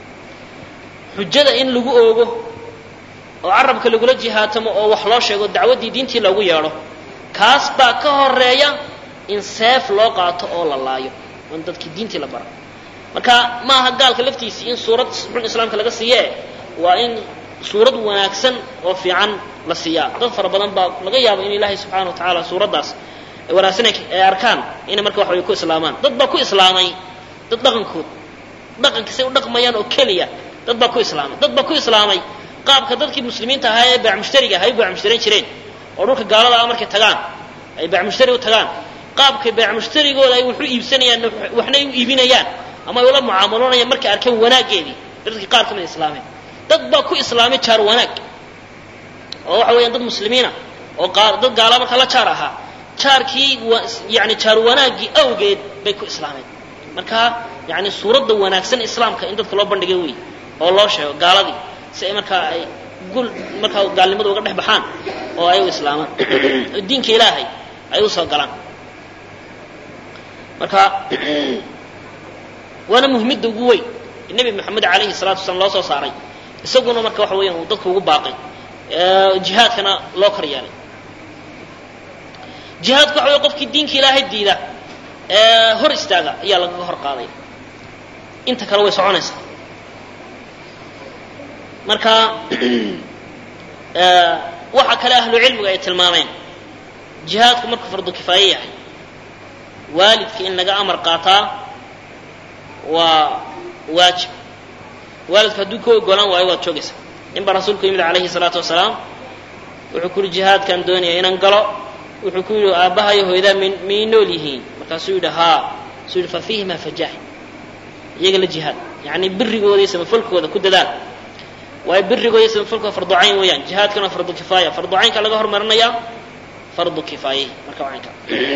xujada in lagu oogo oo carabka lagula jihaatamo oo wax loo sheego dacwaddii diintii loogu yeedho kaas baa ka horeeya in seef loo qaato oo la laayo oo in dadkii diintii la bara marka ma aha gaalka laftiisii in suurad xun islaamka laga siiyee waa in suurad wanaagsan oo fiican la siiyaa dad fara badan baa laga yaaba in ilaahay subxaana wa tacaala suuraddaas wanaagsan ay arkaan inay marka wax way ku islaamaan dad baa ku islaamay dad dhaqankood dhaqankiisay u dhaqmayaan oo keliya dad baa ku islaamay dad baa ku islaamay qaabka dadkii muslimiinta ahaa ee baac mushtariga ahay u baac mushtarayn jireen oo dhulka gaalada ah markay tagaan ay baac mushtari u tagaan qaabkay baac mushtarigooda ay waxu iibsanayaan waxna ay u iibinayaan ama ay ula mucaamaloonayaan markay arkeen wanaaggeedii dadkii qaar ka mid islaameen dad baa ku islaamay jaar wanaag oo waxa weeyaan dad muslimiina oo dad gaala marka la jaar ahaa jaarkii yani jaar wanaaggii awgeed bay ku islaameen marka yani suuradda wanaagsan islaamka in dadka loo bandhigay wey oo loo sheego gaaladii si ay markaa ay gul markaa gaalnimada uga dhex baxaan oo ay u islaamaan oo diinka ilaahay ay u soo galaan marka waana muhimmadda ugu weyn nebi maxamed alayhi salatu wasalaam loo soo saaray isaguna marka waxa weeyaan uu dadka ugu baaqay jihaadkana loo kor yeelay jihaadku waxa wey qofkii diinka ilaahay diida ee hor istaaga ayaa lagaga hor qaaday inta kale way soconaysaa marka waxa kale ahlu cilmigu ay tilmaameen jihaadku markuu fardu kifaaye yahay waalidka in laga amar qaataa waa waajib waalidku hadduu ka ogolaan waayo waad joogaysaa nin baa rasuulku yimid calayhi salaatu wasalaam wuxuu ku yihi jihaadkaan doonaya inaan galo wuxuu ku yidhi aabbahayo hooyadaa m miyay nool yihiin markaasuu yidhi haa suu yidhi fa fiihima fajaahid iyaga la jihaad yacni birigooda iyo samafalkooda ku dadaal waayo birigooda iyo samafalkooda fardu cayn weeyaan jihaadkana fardu kifaaya fardu caynka laga hormarinayaa fardu kifaaye marka caynka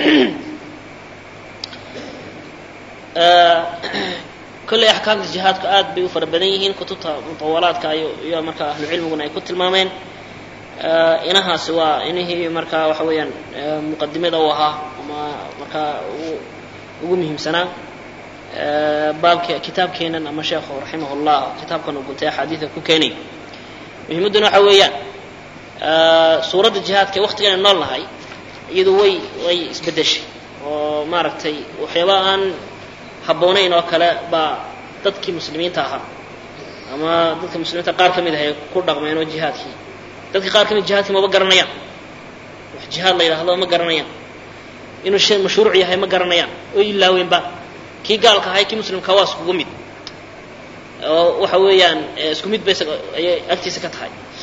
kolley axkaamta jihaadku aad bay u fara badan yihiin kutubta mutawalaadka iyo iyo marka ahlu cilmiguna ay ku tilmaameen inahaasi waa inihii markaa waxa weeyaan muqadimada u ahaa ama markaa ugu muhiimsanaa baabka kitaabkeenan ama sheekhu raximah llah kitaabkan uu guntay axaadiida ku keenay muhiimadduna waxa weeyaan suuradda jihaadka ee waktigan nool nahay iyadu way way isbedeshay oo maaragtay waxyaaba aan habboonayn oo kale baa dadkii muslimiinta ahaa ama dadka muslimiinta qaar ka mid ah ay ku dhaqmeen oo jihaadkii dadka qaar ka mid jihaadkii maba garanayaan wax jihaad la yidhahdo ma garanayaan inuu shay mashruuc yahay ma garanayaan oo ilaaweynba kii gaalka ahay kii muslimka waa iskugu mid oo waxa weeyaan isku mid bay ayay agtiisa ka tahay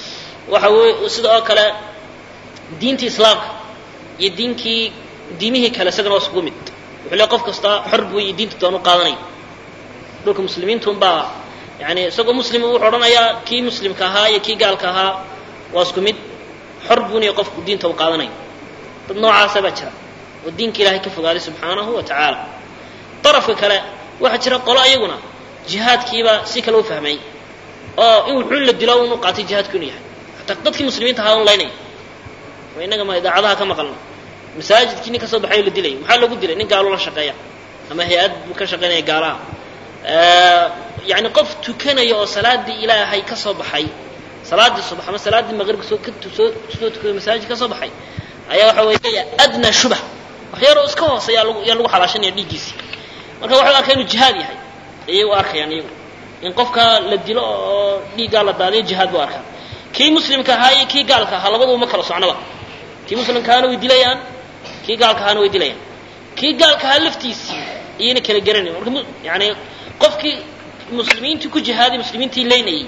waxa weye sida oo kale diintii islaamka iyo diinkii diimihii kale isagana waa iskugu mid wuxuu le qof kasta xor buu iyo diinta doon u qaadanaya dhulka muslimiintuun baa yani isagoo muslim wuxuu odhanayaa kii muslimka ahaa iyo kii gaalka ahaa waa isku mid xor buuniya qofku diinta u qaadanaya dad noocaasa baa jira oo diinka ilaahay ka fogaaday subxaanahu wa tacaala darafka kale waxaa jira qolo iyaguna jihaadkiiba si kale u fahmay oo in wuxuu la dilo unu qaatay jihaadku inuu yahay hataa dadkii muslimiinta ahaa un laynaya waa innaga ma idaacadaha ka maqalna masaajidkii nin ka soo baxay oo la dilay maxaa loogu dilay nin gaalo la shaqeeya ama hay-ad buu ka shaqaynaya gaalaha yani qof tukanaya oo salaadii ilaahay ka soo baxay salaadii subax ama salaaddii maqribka soo kasoo soo tukaday masaajid ka soo baxay ayaa waxa weeye adnaa shubah wax yaroo iska hoose yaa lagu yaa lagu xalaashanaya dhiiggiisii marka waxay arkaa inuu jihaad yahay ayay u arkayaan iyagu in qofka la dilo oo dhiiggaa la daadiyo jihaad buu arkaa kii muslimka ahaa iyo kii gaalka ahaa labaduba ma kala socnaba kii muslimka ahaana way dilayaan kii gaalka ahaana way dilayaan kii gaalka ahaa laftiisii iyayna kala garanayn marka yani qofkii muslimiintii ku jihaaday muslimiintii leynayay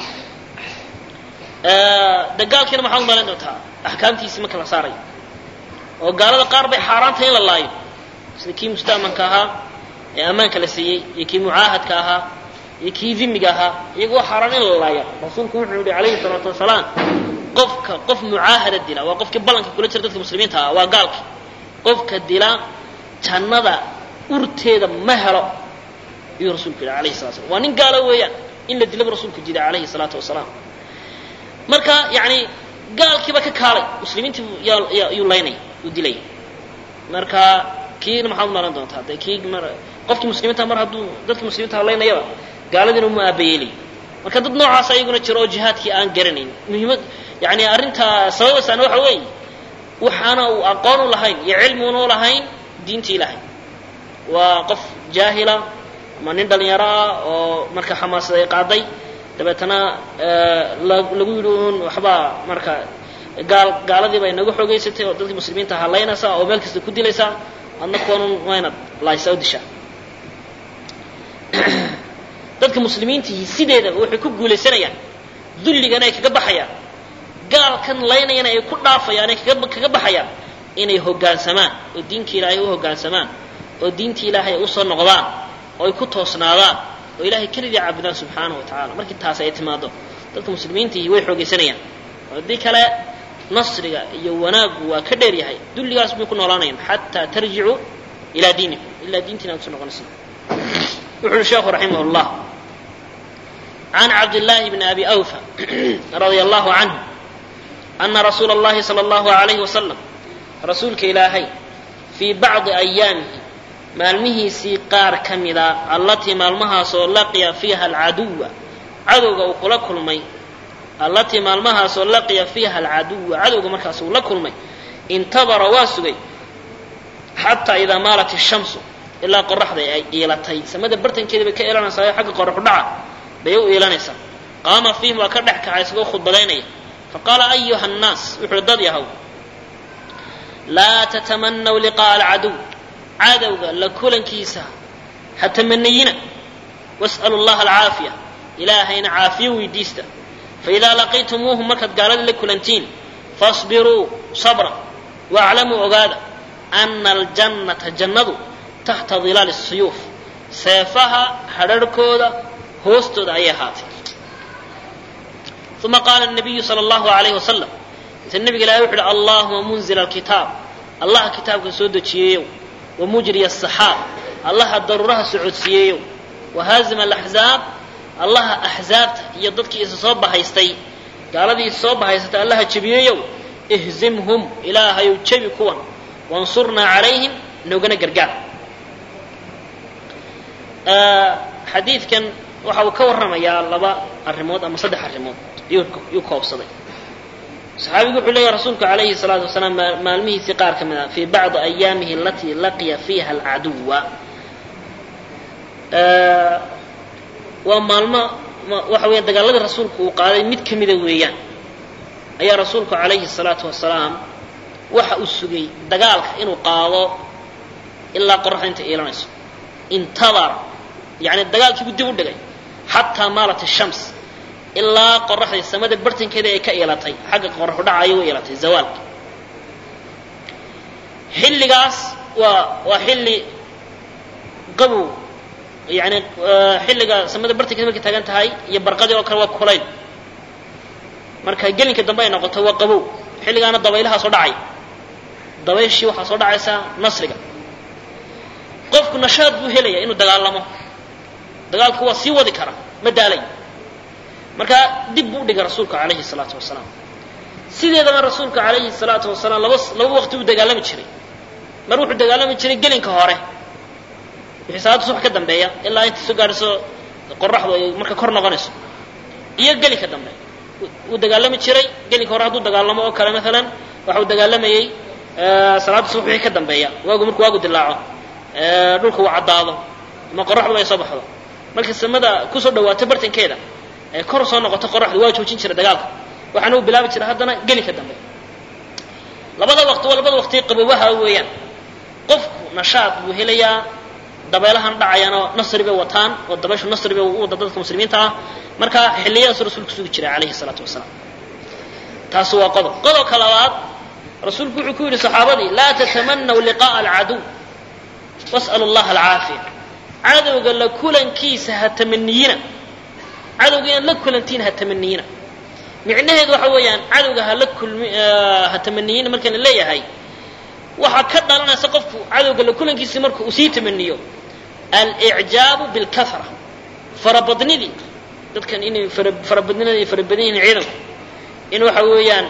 de gaalkiina maxaad umalayn doontaa axkaamtiisii marka la saarayo oo gaalada qaar bay xaaraantay in la laayo sida kii musta'manka ahaa ee ammaanka la siiyey iyo kii mucaahadka ahaa iyo kii dimiga ahaa iyagu waa xaaraan in la laaya rasuulku wuxuu yihi calayhi salaatu wasalaam qofka qof mucaahada dila waa qofkii ballanka kula jira dadka muslimiinta ah waa gaalki qofka dila jannada urteeda ma helo ayuu rasuulku yidhi alayhi salatu slam waa nin gaalo weeyaan in la dilaba rasuulku jiday calayhi salaatu wasalaam marka yani gaalkiiba ka kaalay muslimiintii yuu laynaya yuu dilaya marka kiina maxaad umalan doontaa de kii qofkii muslimiinta mar hadduu dadka muslimiinta laynayaba gaaladiina uma aabayeelay marka dad noocaas ayaguna jiro oo jihaadkii aan garanayn muhiimad yani arrintaa sababasaana waxa weeye waxaana uu aqoon u lahayn iyo cilmi una u lahayn diintii ilaahay waa qof jaahila ama nin dhalinyaro ah oo marka xamaasad ay qaaday dabeetana lagu yidhi un waxbaa marka gaal gaaladiiba inaga xoogeysatay oo dadkii muslimiinta halaynaysaa oo meel kasta ku dilaysaa adna kuwanun waa inaad laaysaa o dishaa dadka muslimiintihi sideedaba waxay ku guulaysanayaan dulligana ay kaga baxayaan gaalkan laynayana ay ku dhaafayaan ay kaga baxayaan inay hoggaansamaan oo diinka ilaahay u hoggaansamaan oo diinta ilaahay ay usoo noqdaan oo ay ku toosnaadaan oo ilahay keligii caabudaan subxaanahu wa tacala markii taas ay timaado dadka muslimiintihi way xoogaysanayaan haddii kale nasriga iyo wanaaggu waa ka dheer yahay dulligaas bay ku noolaanayaan xataa tarjicuu ilaa diinikum ilaa diintiina ad uso noqonaysa wuxu uhi sheekhu raximah llah can cabdillaahi bni abi awfa radia allahu canhu ana rasuula اllahi salى اllahu alayhi wasalam rasuulka ilaahay fii bacdi ayaamihi maalmihiisii qaar ka mida allatii maalmahaasoo laqiya fiiha alcaduwa cadowga uu kula kulmay allatii maalmahaasoo laqiya fiiha alcaduwa cadowga markaas uu la kulmay intadara waa sugay xataa idaa maalat ishamsu ilaa qoraxda ay iilatay samada bartankeeda bay ka iilanaysaa xagga qoraxu dhaca bay u iilanaysaa qaama fiihim waa ka dhex kaca isagoo khudbadaynaya faqaala ayuha nnaas wuxuuhi dad yahow laa tatamanaw liqa'a alcaduw cadowga la kulankiisa ha tamanayina was'alu llaha alcaafiya ilaahayna caafiyo weydiista faidaa laqaytumuuhum markaad gaalada la kulantiin fasbiruu sabra waaclamuu ogaada ana aljannata jannadu taxta dilaali suyuuf seefaha hadharhkooda hoostooda ayay ahaatay uma qaala nabiyu sala allahu alayhi wasalam mise nabiga ilahay wuxu uhi allahuma munzila alkitaab allaha kitaabka soo dejiyeeyow wamujriya asaxaab allaha daruuraha socodsiiyeeyow wahaazima alaxzaab allaha axzaabta iyo dadkii isa soo bahaystay gaaladii isa soo bahaysatay allaha jebiyeeyow ihzimhum ilaahayow jebi kuwan wansurnaa calayhim noogana gargaar xadiidkan waxa uu ka warramayaa laba arrimood ama saddex arrimood yuu koobsaday saxaabigu wuxuu leeyahy rasuulku calayhi salaatu wasalaam maalmihiisii qaar ka mid a fii bacdi ayaamihi alatii laqiya fiiha alcaduwa waa maalmo waxa weya dagaaladii rasuulku uu qaaday mid ka mida weeyaan ayaa rasuulku calayhi salaatu wasalaam waxa uu sugay dagaalka inuu qaado ilaa qoraxda inta iilanayso intadara yani dagaalkiibuu dib u dhigay xataa maalat shams ilaa qoraxdii samada bartankeeda ay ka iilatay xagga qoraxu dhaca ayay u iilatay zawaalka xilligaas waa waa xilli qabow yani xilliga samada bartankeeda markay taagan tahay iyo barqadii oo kale waa kulayl marka gelinka dambe ay noqoto waa qabow xilligaana dabaylaha soo dhacay dabayshii waxaa soo dhacaysaa nasriga qofku nashaad buu helaya inuu dagaalamo dagaalku waa sii wadi kara ma daalay marka dib buu udhigay rasuulka calayhi salaatu wasalaam sideedaba rasuulka calayhi salaatu wasalaam laba laba waqti uu dagaalami jiray mar wuxuu dagaalami jiray gelinka hore wixii salaada subax ka dambeeya ilaa intay soo gaadhayso qoraxdu ay marka kor noqonayso iyo gelinka dambe wuu dagaalami jiray gelinka hore hadduu dagaalamo oo kale maalan waxa uu dagaalamayey salaada subax wixii ka dambeeya waagu markuu waagu dilaaco dhulka uu caddaado ama qoraxdu ay soo baxdo markay samada kusoo dhawaato bartankeeda ee kor soo noqoto qoraxdu waa joojin jiray dagaalka waxaana uu bilaabi jiray haddana gelinka dambe labada waqti waa labada waqti qabowaha weeyaan qofku nashaad buu helayaa dabeelahan dhacayana nasri bay wataan oo dabayshu nasri bay u wada dadka muslimiinta ah marka xilliyadaasuu rasuulku sugi jiray calayhi salaatu wasalaam taasi waa qodob qodobka labaad rasuulku wuxuu ku yidhi saxaabadii laa tatamanaw liqa'a alcaduw was'alu allaha alcaafiya cadowga la kulankiisa ha tamaniyina cadowga inaad la kulantiin ha tamaniyina micnaheedu waxa weeyaan cadowga hala kulmi ha tamaniyina markaan la leeyahay waxaa ka dhalanaysa qofku cadowga la kulankiisa marka uu sii tamaniyo alicjaabu bilkahra farabadnidii dadkan inay farabadnida ay farabadan yihiin ciidanku in waxa weeyaan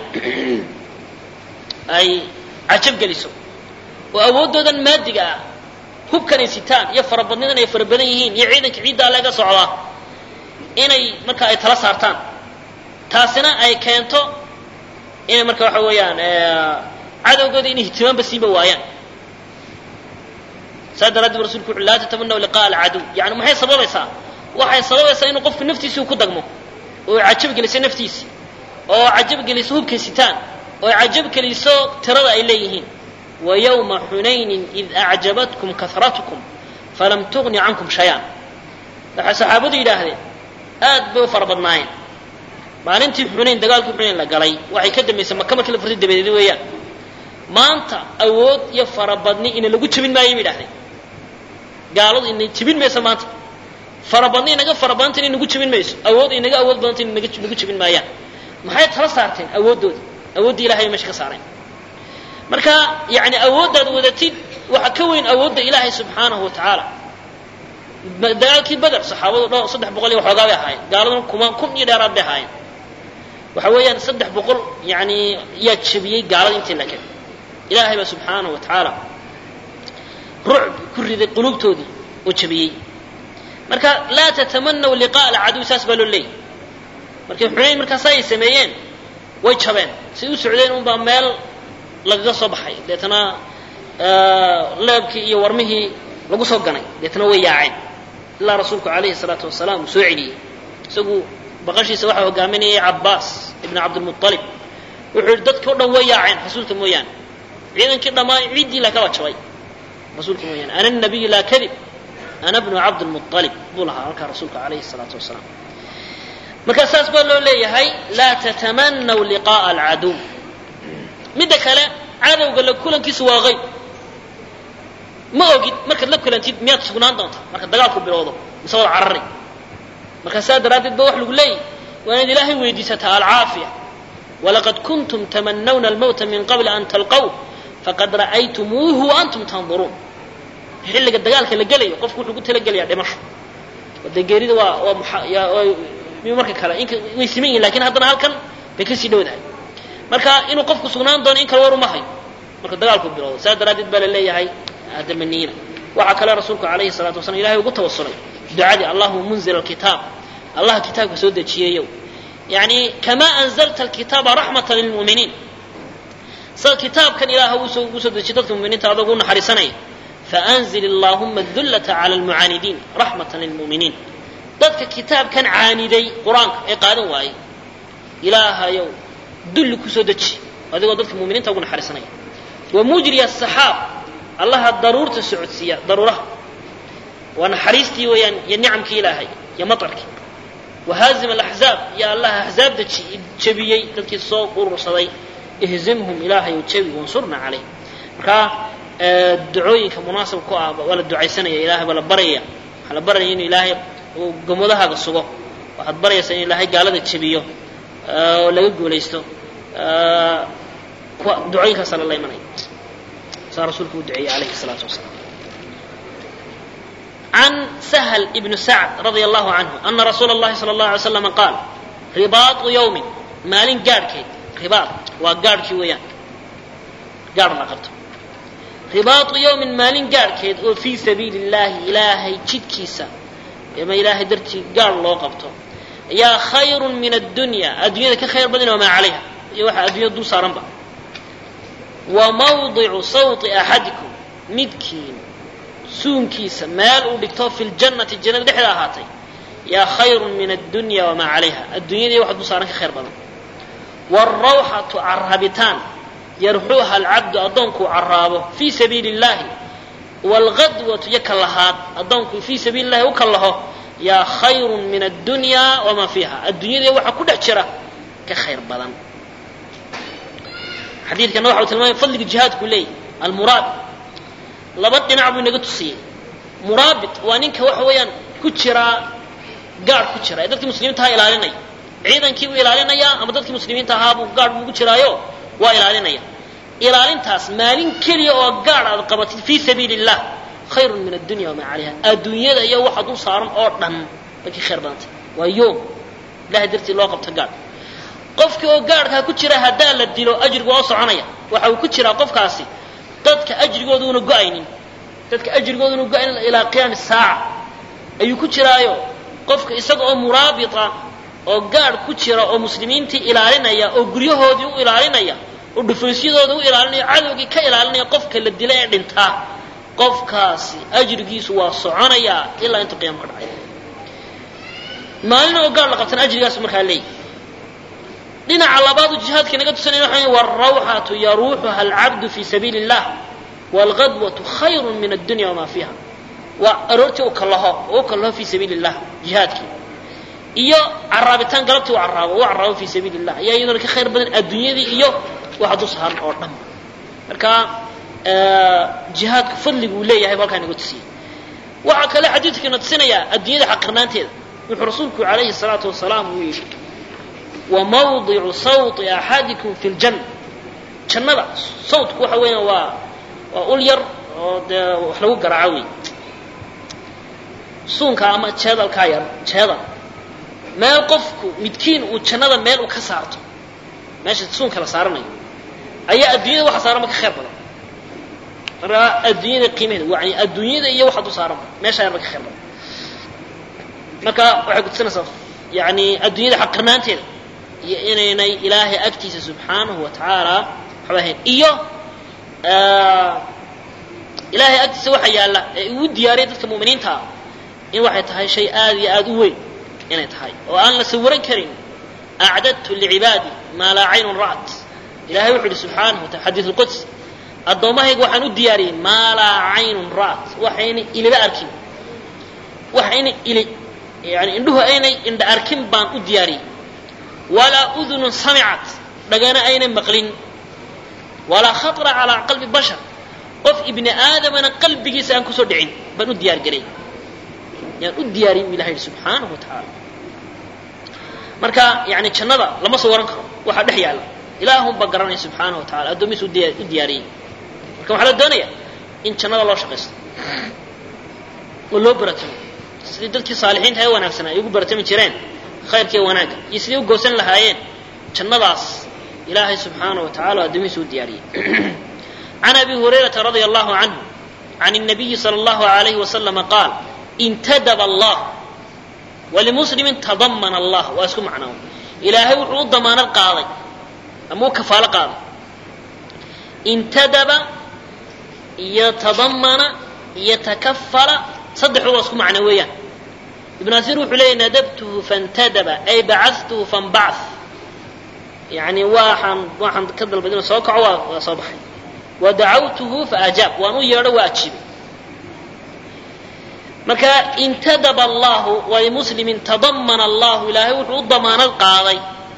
ay cajab geliso oo awooddoodan maadiga ah hubkan ay sitaan iyo farabadnidan ay fara badan yihiin iyo ciidanka ciiddaa laga socdaa inay marka ay tala saartaan taasina ay keento inay marka waxa weeyaan cadowgooda inay ihtimaamba siiba waayaan saa daraaddeed rasulku wuxu laa tatamanaw liqa'a alcaduw yani maxay sababaysaa waxay sababaysaa inuu qofku naftiisii ku dagmo oo cajab geliso naftiisi oo cajab geliso hubkay sitaan oo cajab geliso tirada ay leeyihiin ويوم حنين إذ أعجبتكم كثرتكم فلم تغن عنكم شيئا waxay saxaabadu yidhaahdeen aad bay u fara badnaayeen maalintii xunayn dagaalkii xunayn la galay waxay ka dambaysay maka markii la furtay dabadeed weeyaan maanta awood iyo farabadni ina lagu jebin maayo bay yidhahdeen gaaladu ina jebin mayso maanta farabadni inaga farabadanta inay nagu jebin mayso awood inaga awood badanta inay nagu jebin maayaan maxay tala saarteen awooddoodii awooddii ilahay bay meesha ka saareen marka yani awooddaad wadatid waxa ka weyn awoodda ilaahay subxaanahu wa tacaala dagaalkii beder saxaabadu dho saddex boqol iyo waxoogaa bay ahaayeen gaaladuna kuma kun iyo dheeraad bay ahaayeen waxa weeyaan saddex boqol yani yaa jebiyey gaalada intii la keen ilaahay baa subxaanahu wa tacaala rucb ku riday quluubtoodii oo jebiyey marka laa tatamanaw liqa'a alcaduw saas baa loo leeyay markay xunayn markaas ay sameeyeen way jabeen say u socdeen unbaa meel lagaga soo baxay deetana leebkii iyo warmihii lagu soo ganay deetana way yaaceen ilaa rasuulku calayhi salaatu wasalaam uu soo celiyey isagu baqashiisa waxaa hogaaminayay cabbaas ibn cabdilmualib wuxuu yihi dadkii o dhan way yaaceen rasuulka mooyaane ciidankii dhammaan ciiddii la kala jabay rasuulka mooyaane ana nabiyu laa kadib ana bnu cabdilmualib buu lahaa halkaa rasuulka calayhi salaatu wasalaam marka saas baa loo leeyahay laa tatamanaw liqa'a alcaduw midda kale cadowga la kulankiisu waa qayb ma ogid markaad la kulantid miyaad sugnaan doontaa marka dagaalku bilowdo mise wada carari marka saa daraaddeed ba wax lagu leeyahy waa inaad ilaahay weydiisataa alcaafiya walaqad kuntum tamanawna almawta min qabli an talqow faqad ra'aytumuuhu wa antum tanduruun xilliga dagaalka la gelayo qofku wuxuu ku talagelayaa dhimasho de geerida waa waa marka kale way siman yihin lakin haddana halkan bay kasii dhowdahay marka inuu qofku sugnaan doono in kale war uma hayo marka dagaalku bilowdo saa daraaddeed baa la leeyahay adamaniina waxaa kale rasuulku calayhi salatu wasalam ilahay ugu tawasulay ducadii allahuma munzil alkitaab allah kitaabka soo dejiyeeyow yani kamaa anzalta alkitaaba raxmatan lilmu'miniin sida kitaabkan ilaah usoo ugu soo dejiyay dadka muminiinta adoogu naxariisanaya faanzil allahuma dullata cala almucaanidiin raxmatan lilmu'miniin dadka kitaabkan caaniday qur-aanka ee qaadan waayey ilaahayow dulli kusoo deji adigoo dadka muminiinta ugu naxariisanaya wa mujriya asaxaab allaha daruurta socodsiiya daruuraha waa naxariistii weeyaan iyo nicamkii ilaahay iyo matarkii wahaazim alaxzaab iyo allah axzaabda jebiyey dadkii soo urursaday ihzimhum ilaahay ou jebi wansurna calayh markaa ducooyinka munaasab ku ah waa la ducaysanaya ilahay baa la baraya waxaa la baraya inuu ilaahay uu gamadahaaga sugo waxaad barayaysaa in ilaahay gaalada jebiyo oo laga guulaysto ducooyinkaasaa lala imanaya saa rasuulku u duceeyey alayhi الsalaatu wasalaam عن سهل بن سعد رضي الله عنه أن رسول الله صلى الله عليه وسلم قال رباط يوم maalin gaadhkeed ribaad waa gaadhkii weeyaan gaadh la qabto ribaatu yawmin maalin gaadhkeed oo fii sabiili illaahi ilaahay jidkiisa ama ilaahay dartii gaadh loo qabto ayaa khayrun min addunya addunyada ka khayr badan wamaa calayha iyo waxa addunyada dul saaranba wa mawdicu sawti axadikum midkiin suunkiisa meel uu dhigto fi ljannati jannada dhexda ahaatay yaa khayrun min addunya wamaa calayha addunyada iyo waxa dul saaran ka khayr badan wاrawxatu carabitaan yarxuuha alcabdu addoonkuu caraabo fii sabiili اllahi wاlgadwatu iyo kallahaad addoonku fii sabiili اllahi u kallaho yaa khayru min addunya wamaa fiiha addunyada waxa ku dhex jira ka khayr badan xadiidkana waxa uu tilmaamaya fadliga jihaadku leeyahy almuraabit laba dhinac buu inaga tusiyey muraabit waa ninka waxa weeyaan ku jiraa gaadh ku jira ee dadkii muslimiintaha ilaalinaya ciidankii buu ilaalinayaa ama dadkii muslimiinta ahaabuu gaadh buugu jiraayo waa ilaalinaya ilaalintaas maalin keliya oo gaadh aad qabatid fii sabiili illah khayrun min addunya wamaa calayha adduunyada iyo waxa dul saaran oo dhan bay ka khayr badantay waa yoom ilahay dartii loo qabto gaadh qofkii oo gaadhkaa ku jira haddaa la dilo ajrigu waa soconaya waxa uu ku jiraa qofkaasi dadka ajrigooda una go-aynin dadka ajrigooda una go-aynin ilaa qiyaami saaca ayuu ku jiraayo qofka isaga oo muraabita oo gaadh ku jira oo muslimiintii ilaalinaya oo guryahoodii u ilaalinaya oo dhufaysyadooda u ilaalinaya cadowgii ka ilaalinaya qofka la dila ee dhintaa qofkaasi ajrigiisu waa soconayaa ilaa intuu qiyama ka dhacay maalin oo gaadh la qabtana ajrigaasu markaa leeyahy dhinaca labaadu jihaadka naga tusanaya waxa wاrawxatu yaruuxuha alcabdu fi sabiili اllah wاlgadwatu khayru min addunya wamaa fiiha waa aroortii u kallaho oo u kallaho fi sabiili اllah jihaadkii iyo caraabitaan galabtii u caraabo u caraabo fi sabiili اllah ayaa iyaduna ka khayr badan adduunyadii iyo waxa dul saaran oo dhan marka jihaadku fadligu uu leeyahay bu halkaa naga tusiyey waxaa kale xadiidkana tusinayaa adduunyada xaqirnaanteeda wuxuu rasuulku alayhi الsalaatu wasalaam uu yidhi wamawdicu sawti axadikum fi ljanna jannada sawtku waxa weeyaan waa waa ul yar oo dee wax lagu garaaco wey suunka ama jeedalkaa yar jeedal meel qofku midkiin uu jannada meel u ka saarto meesha suunka la saaranayo ayaa adduunyada waxa saaranba ka khayr badan markaa adduunyada qiimaheeda yani adduunyada iyo waxa du saaranba meesha yarba ka khayr badan marka waxay kutusinaysaa yani adduunyada xaqirnaanteeda iyo inaynay ilaahay agtiisa subxaanahu wa tacaala waxba ahayn iyo ilaahay agtiisa waxa yaalla ee uu diyaariyay dadka mu'miniinta ah in waxay tahay shay aad iyo aad u weyn inay tahay oo aan la sawiran karin acdadtu licibaadi maa laa caynun ra'at ilahay wuxu uhi subxaanahu wataala xadiid lquds addoommahayga waxaan u diyaariyey maa laa caynun ra'at waxayna iliba arkin waxayna ili yani indhuhu aynay indha arkin baan u diyaariyey walaa udunun samicat dhagana aynay maqlin walaa khatara calaa qalbi bashar qof ibni aadamana qalbigiisa aan kusoo dhicin baan u diyaar garay yaan u diyaariyey bu ilaha yidhi subxaanahu wa tacaala marka yani jannada lama soo waran karo waxaa dhex yaalla ilaahunba garanaya subxaanahu wa tacala addoomihiisa u diyaariyey marka waxaa la doonaya in jannada loo shaqaysto oo loo baratamo sidii dadkii saalixiinta ee wanaagsanaa ay ugu baratami jireen khayrkiiyo wanaagga iyo sidii u goosan lahaayeen jannadaas ilaahay subxaanaه wa tacala addoomihiisa u diyaariyey can abi hurayrata radia allahu canhu can الnabiyi salى اllahu alayhi waslama qaal intadaba allah walimuslimin tadamana allah waa isku macnaa ilaahay wuxuu u damaanad qaaday ama u kafaalo qaaday intadaba iyo tadamana iyo takafala saddexdu waa isku macno weeyaan ibn asiir wuxuu leeyahy nadabtuhu fantadaba ay bacatuhu fanbacath yani waxaan waxaan ka dalbad inuu soo kaco waa waa soo baxay wa dacawtuhu faajaab waan u yeedho waa ajiibay marka intadaba allahu walimuslimin tadamana allahu ilaahay wuxuu u damaanad qaaday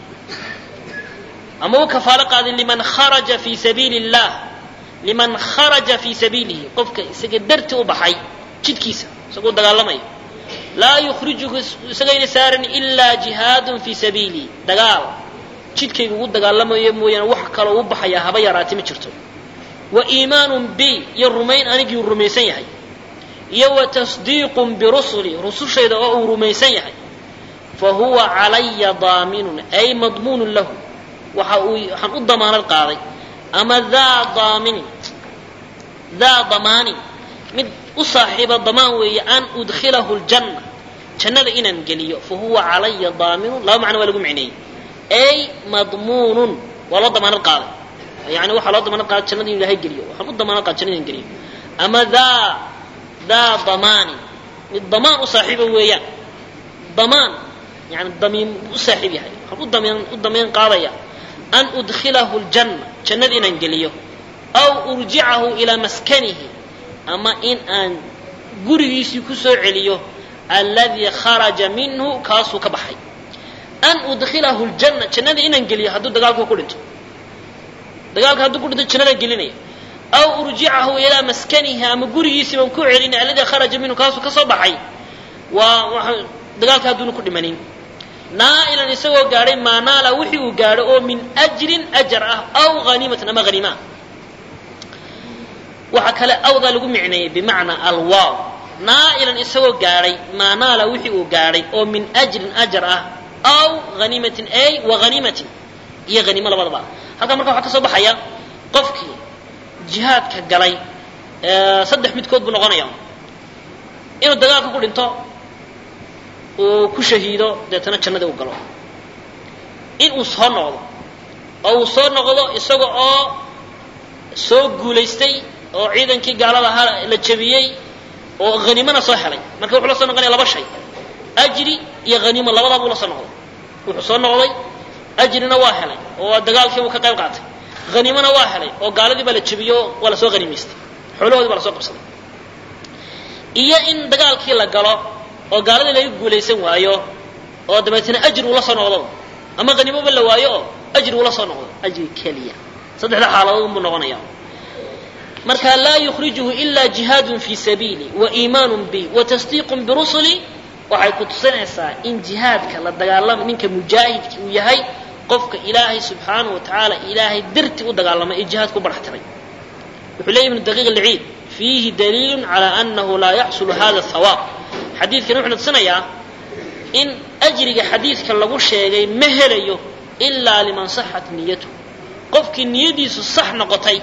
ama u kafaalo qaaday liman kharaja fi sabiili illah liman kharaja fi sabiilihi qofka isaga darti u baxay jidkiisa isagoo dagaalamaya laa yukhrijuhu isagayna saaran ilaa jihaadun fi sabiili dagaal jidkayga ugu dagaalamayo mooyaane wax kaloo u baxaya haba yaraati ma jirto wa iimaanun bi iyo rumayn anigii rumaysan yahay iyo wa tasdiiqun birusuli rusushayda oo uu rumaysan yahay fa huwa calaya daaminun ay madmuunun lahu waxa uu waxaan u damaanad qaaday ama daa daaminin daa damaanin mid u saaxiiba damaan weeye an udkhilahu ljanna jannada inaan geliyo fa huwa calaya daaminun laba macno waa lagu micneeyey ay madmuunun waa loo damaanad qaaday yani waxaa loo damaanad qaaday jannada inu ilahay geliyo waxaan u damaanad qaaday jannada inaan geliyo ama daa daa damaanin mid damaan u saaxiiba weeyaan damaan yani damiin u saaxiib yahay waxaan u damiin u damiin qaadaya an udkhilahu ljanna jannada inaan geliyo aw urjicahu ilaa maskanihi ama in aan gurigiisii ku soo celiyo alladii kharaja minhu kaasuu ka baxay an udkhilahu ljanna jannada inaan geliyo hadduu dagaalku ku dhinto dagaalka hadduu ku dhinto jannadaan gelinaya aw urjicahu ilaa maskanihi ama gurigiisii baan ku celinay alladii kharaja minhu kaasuu ka soo baxay waa dagaalka hadduuna ku dhimanin naa'ilan isagoo gaadhay maa naala wixii uu gaadho oo min ajrin ajar ah aw haniimatan ama haniima waxa kale awdaa lagu micneeyey bimacnaa alwaaw naa'ilan isagoo gaadhay maa naala wixii uu gaadhay oo min ajrin ajar ah aw haniimatin ay wa haniimatin iyo haniimo labadaba halkaa marka waxaa ka soo baxaya qofkii jihaadka galay saddex midkood buu noqonaya inuu dagaalka ku dhinto uu ku shahiido deetana jannadii u galo in uu soo noqdo oo uu soo noqdo isaga oo soo guulaystay oo ciidankii gaalada ahaa la jabiyey oo haniimana soo helay marka wuxuu la soo noqonaya laba shay ajri iyo haniimo labadaabuu la soo noqday wuxuu soo noqday ajrina waa helay oo dagaalkii buu ka qayb qaatay haniimona waa helay oo gaaladii baa la jabiyo waa lasoo haniimaystay xoolahoodii baa lasoo qabsaday iyo in dagaalkii la galo oo gaaladii laga guulaysan waayo oo dabeetana ajri uu la soo noqdo ama haniimoba la waayo oo ajri uu la soo noqdo ajri keliya saddexda xaaladood buu noqonaya marka laa yukhrijuhu ila jihaadun fi sabiili wa iimaanun bi wa tasdiiqun birusuli waxay ku tusinaysaa in jihaadka la dagaalama ninka mujaahidki uu yahay qofka ilaahay subxaanahu wa tacaala ilaahay darti u dagaalamay ee jihaadku u barax tiray wuxuu leeyahy ibnu daqiiq alciid fiihi daliilun calaa annahu laa yaxsulu hada thawaab xadiidkan wuxuu tusinayaa in ajriga xadiidka lagu sheegay ma helayo ilaa liman saxat niyatu qofkii niyadiisu sax noqotay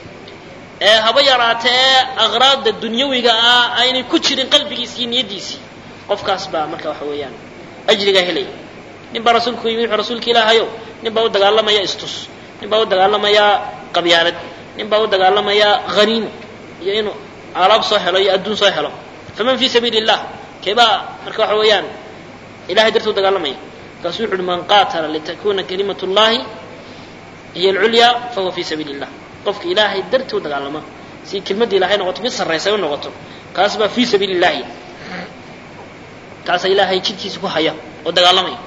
ee haba yaraata ee aqraadda dunyawiga ah aynay ku jirin qalbigiisi iyo niyadiisii qofkaas baa marka waxa weeyaan ajrigaa helaya nin baa rasuulku yimi wuxuu rasuulka ilaahayow nin baa u dagaalamaya istus nin baa u dagaalamaya qabyaalad nin baa u dagaalamaya haniimo iyo inuu alaab soo helo iyo adduun soo helo faman fii sabiili illah keebaa marka waxa weeyaan ilahay dartuu dagaalamaya markaasu wuxu uhi man qaatala litakuna kalimat llahi hiy alculyaa fahuwa fi sabiili illah qofka ilaahay dartii u dagaalama si kelmadda ilahay noqoto mid sarraysa u noqoto kaas baa fii sabiili illahi kaasa ilaahay jidkiisa ku haya oo dagaalamaya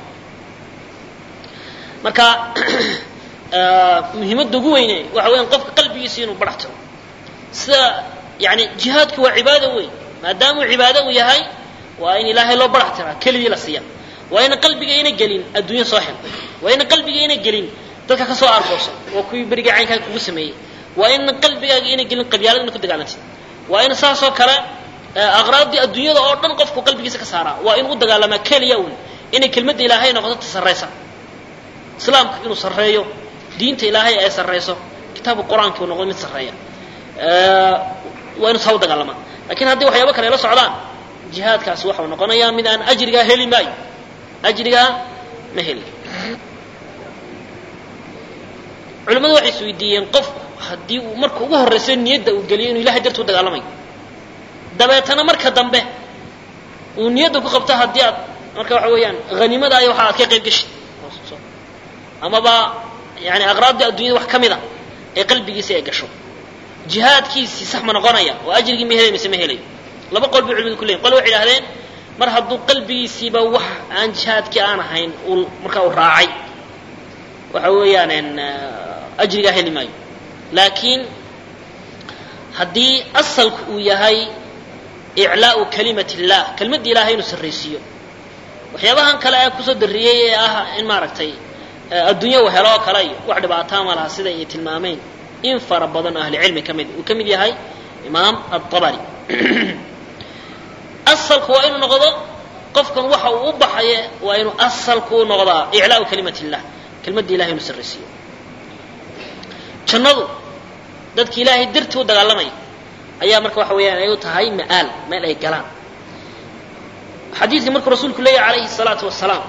marka muhiimadda ugu weyne waxa weyan qofka qalbigiisa inuu barax tiro sida yani jihaadku waa cibaado weyn maadaamuu cibaado uu yahay waa in ilaahay loo barax tiraa keligii la siiya waa ina qalbiga ina gelin adduunya soo hel waa ina qalbiga ina gelin dadka ka soo argoosa waa kuwii beriga caynkaa kugu sameeyey waa in qalbigaaga ina gelin qabyaalad ina ku dagaalantid waa in saasoo kale aqraadii adduunyada oo dhan qofku qalbigiisa ka saaraa waa inuu u dagaalamaa keliya un inay kelmadda ilaahay noqoto ta sarraysa islaamka inuu sarreeyo diinta ilaahay ay sarrayso kitaabka qur-aanka uu noqdo mid sarreeya waa inuu saa u dagaalamaa lakin haddii waxyaaba kale la socdaan jihaadkaasi waxau noqonayaa mid aan ajrigaa heli maayo ajrigaa ma heli culimmadu waxay is weydiiyeen qofku haddii uu marka ugu horraysa niyadda uu geliyo inuu ilahay darti u dagaalamayo dabeetana marka dambe uu niyadda ku qabto haddii aad marka waxa weeyaan haniimada ay waxa aad ka qayb geshid amaba yani aqraabdii addunyada wax ka mid a ee qalbigiisa ay gasho jihaadkiisii sax ma noqonaya oo ajrigii ma helay mise ma helayo laba qol bay culimadu ku leeyihin qole waxay idhahdeen mar hadduu qalbigiisiiba wax aan jihaadkii aan ahayn uu markaa uu raacay waxa weeyaan ajrigaa heli maayo laakiin haddii asalku uu yahay iclaau kalimat illah kelimadda ilahay inuu sarraysiiyo waxyaabahan kale ee kusoo darriyey ee ah in maaragtay adduunya uu helo oo kale iyo wax dhibaataa ma laha sida ay tilmaameen in fara badan oo ahlicilmi ka mid uu ka mid yahay imaam aلطabari asalku waa inuu noqdo qofkan waxa uu u baxaye waa inuu asalku u noqdaa iclaau kalimat illah kelmadda ilahay inuu sarraysiiyo jannadu dadki ilaahay dartii u dagaalamaya ayaa marka waxa weeyaan ay u tahay ma'aal meel ay galaan xadiidka markuu rasuulku leeyahy alayhi الsalaatu wasalaam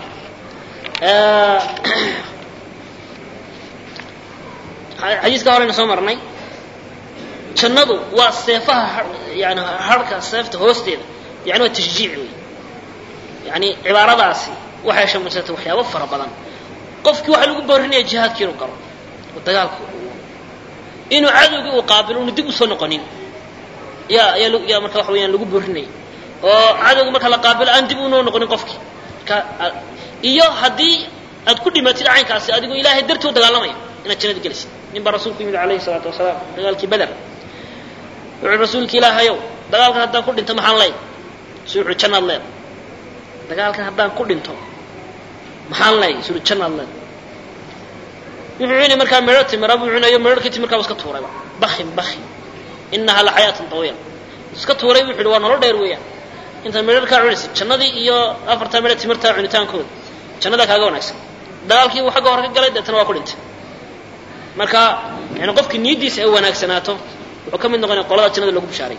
xadiiska horeyna soo marnay jannadu waa seefaha yani harhka seefta hoosteeda yani waa tashjiic wey yani cibaaradaasi waxay shamaysatay waxyaabo fara badan qofkii waxaa lagu boorinaya jihaadkii inuu galo oo dagaalka inuu cadowgii uu qaabilo unu dib usoo noqonin ya yaa yaa marka waxa weyaan lagu boorinaya oo cadowga marka la qaabilo aan dib unoo noqonin qofkii marka iyo haddii aad ku dhimatid caynkaasi adigoo ilaahay dartii u dagaalamaya inaad jannada gelisid nin baa rasuulku yimid alayhi salaatu wasalaam dagaalkii beder wuxuu rasuulki ilaahayow dagaalkan haddaan ku dhinto maxaan leey su wuxuu jannaad leed dagaalkan haddaan ku dhinto maxaan leey su jannaad leed wuxuu cuni markaa meedho timira buu cunayo meedho kadib markaa iska tuurayba bakin bakin inahaa la xayaatun tawiila iska tuuray buu yidhi waa nolol dheer weeyaan intaad meedharkaa cunaysa jannadii iyo afartaa meedho timirtaa cunitaankooda jannadaa kaaga wanaagsan dagaalkii uu xagga hore ka galay deetana waa ku dhintay marka yani qofkii niyaddiisa ay wanaagsanaato wuxuu ka mid noqonaya qolada jannada lagu bishaaray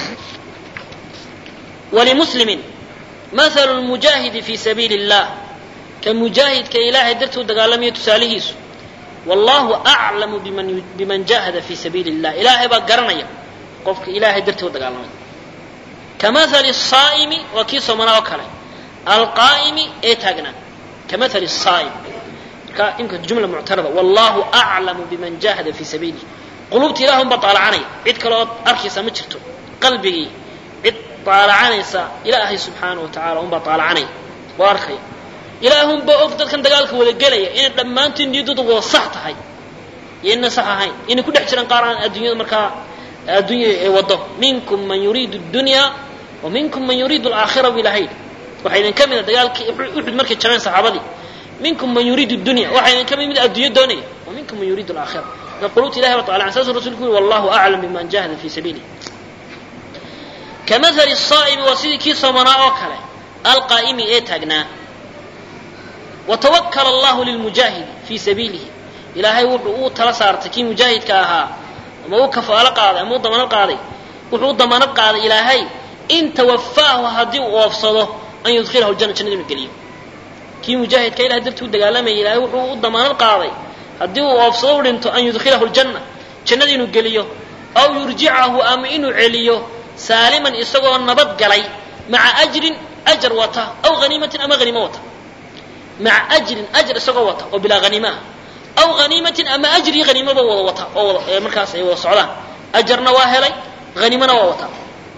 walimuslimin mathalu lmujaahidi fi sabiili اllah ka mujaahidka ilaahay dartii u dagaalamayo tusaalihiisu wallahu aclamu biman biman jahada fi sabiili اllah ilaahay baa garanaya qofka ilaahay dartii u dagaalamay kamahali الsaa'imi waa kii soomanaa oo kale alqaa'imi ee taagnaa kamahali الsaa'im marka imka jumla muctarada wallahu aclamu biman jahada fi sabiilih qulubta ilah unbaa taalacanaya cid kale ood arkaysa ma jirto qalbigii cid taalacanaysa ilaahay subxaanaه wa tacala unbaa taalacanaya oo arkaya ilaahunbaa og dadkan dagaalka wada gelaya inay dhammaantiin niyaddooda wada sax tahay iyo inay sax ahayn inay ku dhex jiraan qaar aan adduunyada markaa adduunya ay wado minkum man yuriidu اdunya wa minkum man yuriidu alaakhira bu ilahay waxaa idin ka mida dagaalkii uxud markay jabeen saxaabadii minkum man yuriidu dunya waxaa idin ka mid mid adduunyo doonaya wa minkum man yuriidu alaakhira marka qulubta ilahay ba taala saasuu rasulku yuri wallahu aclam biman jahada fi sabiilih kamahali الsaa'imi waa sidii kii soomanaa oo kale alqaa'imi ee taagnaa watawakala allahu lilmujaahidi fii sabiilihi ilaahay wuxuu uu tala saartay kii mujaahidka ahaa ama uu kafaalo qaaday ama u damaanad qaaday wuxuu u damaanad qaaday ilaahay in tawafaahu haddii uu oofsado an yudkhilahu ljana jannada inuu geliyo kii mujaahidka ilahay dartii u dagaalamayay ilaahay wuxuu u damaanad qaaday haddii uu oofsado u dhinto an yudkhilahu ljanna jannada inuu geliyo aw yurjicahu ama inuu celiyo saaliman isagoo nabad galay maca ajrin ajar wata aw haniimatin ama haniimo wata maca ajrin ajr isagoo wata oo bilaa haniima ah aw haniimatin ama ajrii haniimaba wada wata oo wada markaas ay wada socdaan ajarna waa helay haniimana waa wataa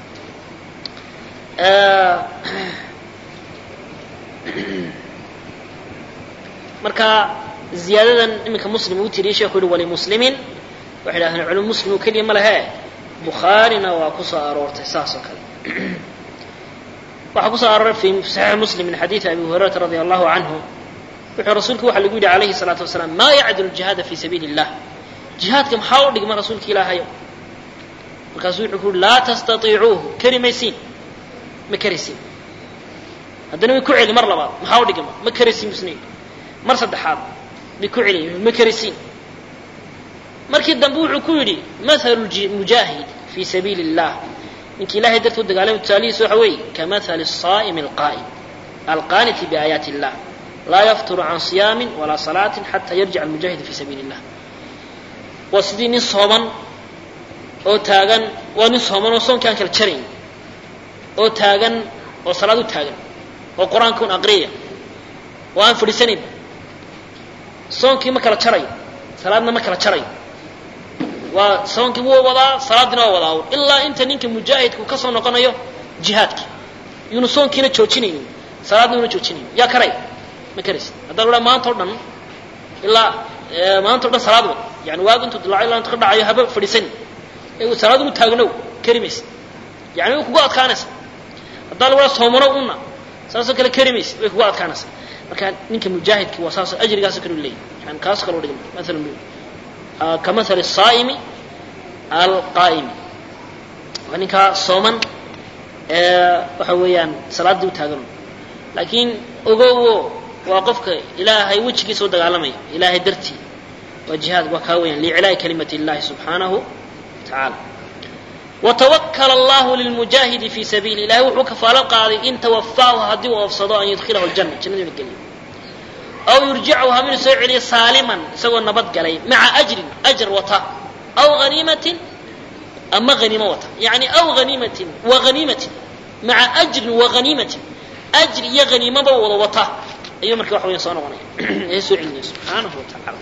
marka ziyaadadan iminka muslim uu tiriyay sheekhu yihi walimuslimin waxay dhahdeen culum muslim oo keliya ma lehe bukhaarina waa ku soo aroortay saas oo kale waxaa ku soo arooray fi saxiix muslim min xadiidi abi hurayrata radi allahu canhu wuxuu rasuulku waxa lagu yidhi alayhi salaatu wasalaam maa yacdulu jihaada fi sabiili illah jihaadka maxaa u dhigma rasuulka ilaahayo markaasuu wuxuu ku yuri laa tastaiicuuhu keri maysiin ma keraysiin haddana way ku celi mar labaad maxaa u dhigma ma keraysiin busna mar saddexaad bay ku celiy ma keraysiin markii dambe wuxuu ku yidhi mathalu mujaahid fi sabiili illah ninkii ilahay darti u dagaalamay tusaalihiisa waxa weeye kamahali الsaa'imi alqaa'im alqaaniti biaayaati illah laa yafturu can siyaamin walaa salaatin xata yarjic almujaahidu fi sabiili illah waa sidii nin sooman oo taagan waa nin sooman oo soonki aan kala jarayn oo taagan oo salaad u taagan oo qur-aanka un aqriyaya oo aan fadhiisanayn soonkii ma kala jarayo salaadna ma kala jarayo waa soonkii wuu wadaa salaadina waa wadaa ilaa inta ninka mujaahidku ka soo noqonayo jihaadkii yuuna soonkiina joojinaynin salaadna una joojinaynin yaa karay ma karaysid haddaan odhaa maanta o dhan ilaa maanta o dhan salaad wad yani waagu intuu dilaaco ilaa intu ka dhacayo haba fadhiisani ee salaad ugu taagnow kari maysid yani way kugu adkaanaysa haddaa lagu dhaha soomano una saasoo kale kari maysid way kugu adkaanaysa marka ninka mujaahidki waa saas ajrigaasoo kale u leeyahy yani kaas kaloo dhigma maalan kamahali الsaa'imi alqaa'imi waa ninkaa sooman waxa weeyaan salaaddii u taagan laakiin ogowo waa qofka ilaahay wejigiisa u dagaalamaya ilaahay dartii waa jihaad waa kaa weeyaan liiclaa'i kalimati اllahi subxaanahu tacaala watawakl allahu lilmujaahidi fi sabiili ilahay wuxuu kafaalo qaaday in tawafaahu haddii uu oofsado an yudkilahu ljana jannadu ina geliyo aw yurjichu haminu soo celiyo saaliman isagoo nabad galay maca ajrin ajr wata aw haniimatin ama haniimo wata yani aw haniimatin wa haniimatin maca ajrin wa haniimatin ajri iyo haniimaba wada wata ayuu marka waxa weya soo noqonaya ee soo celinaya subxaanahu wa tacaala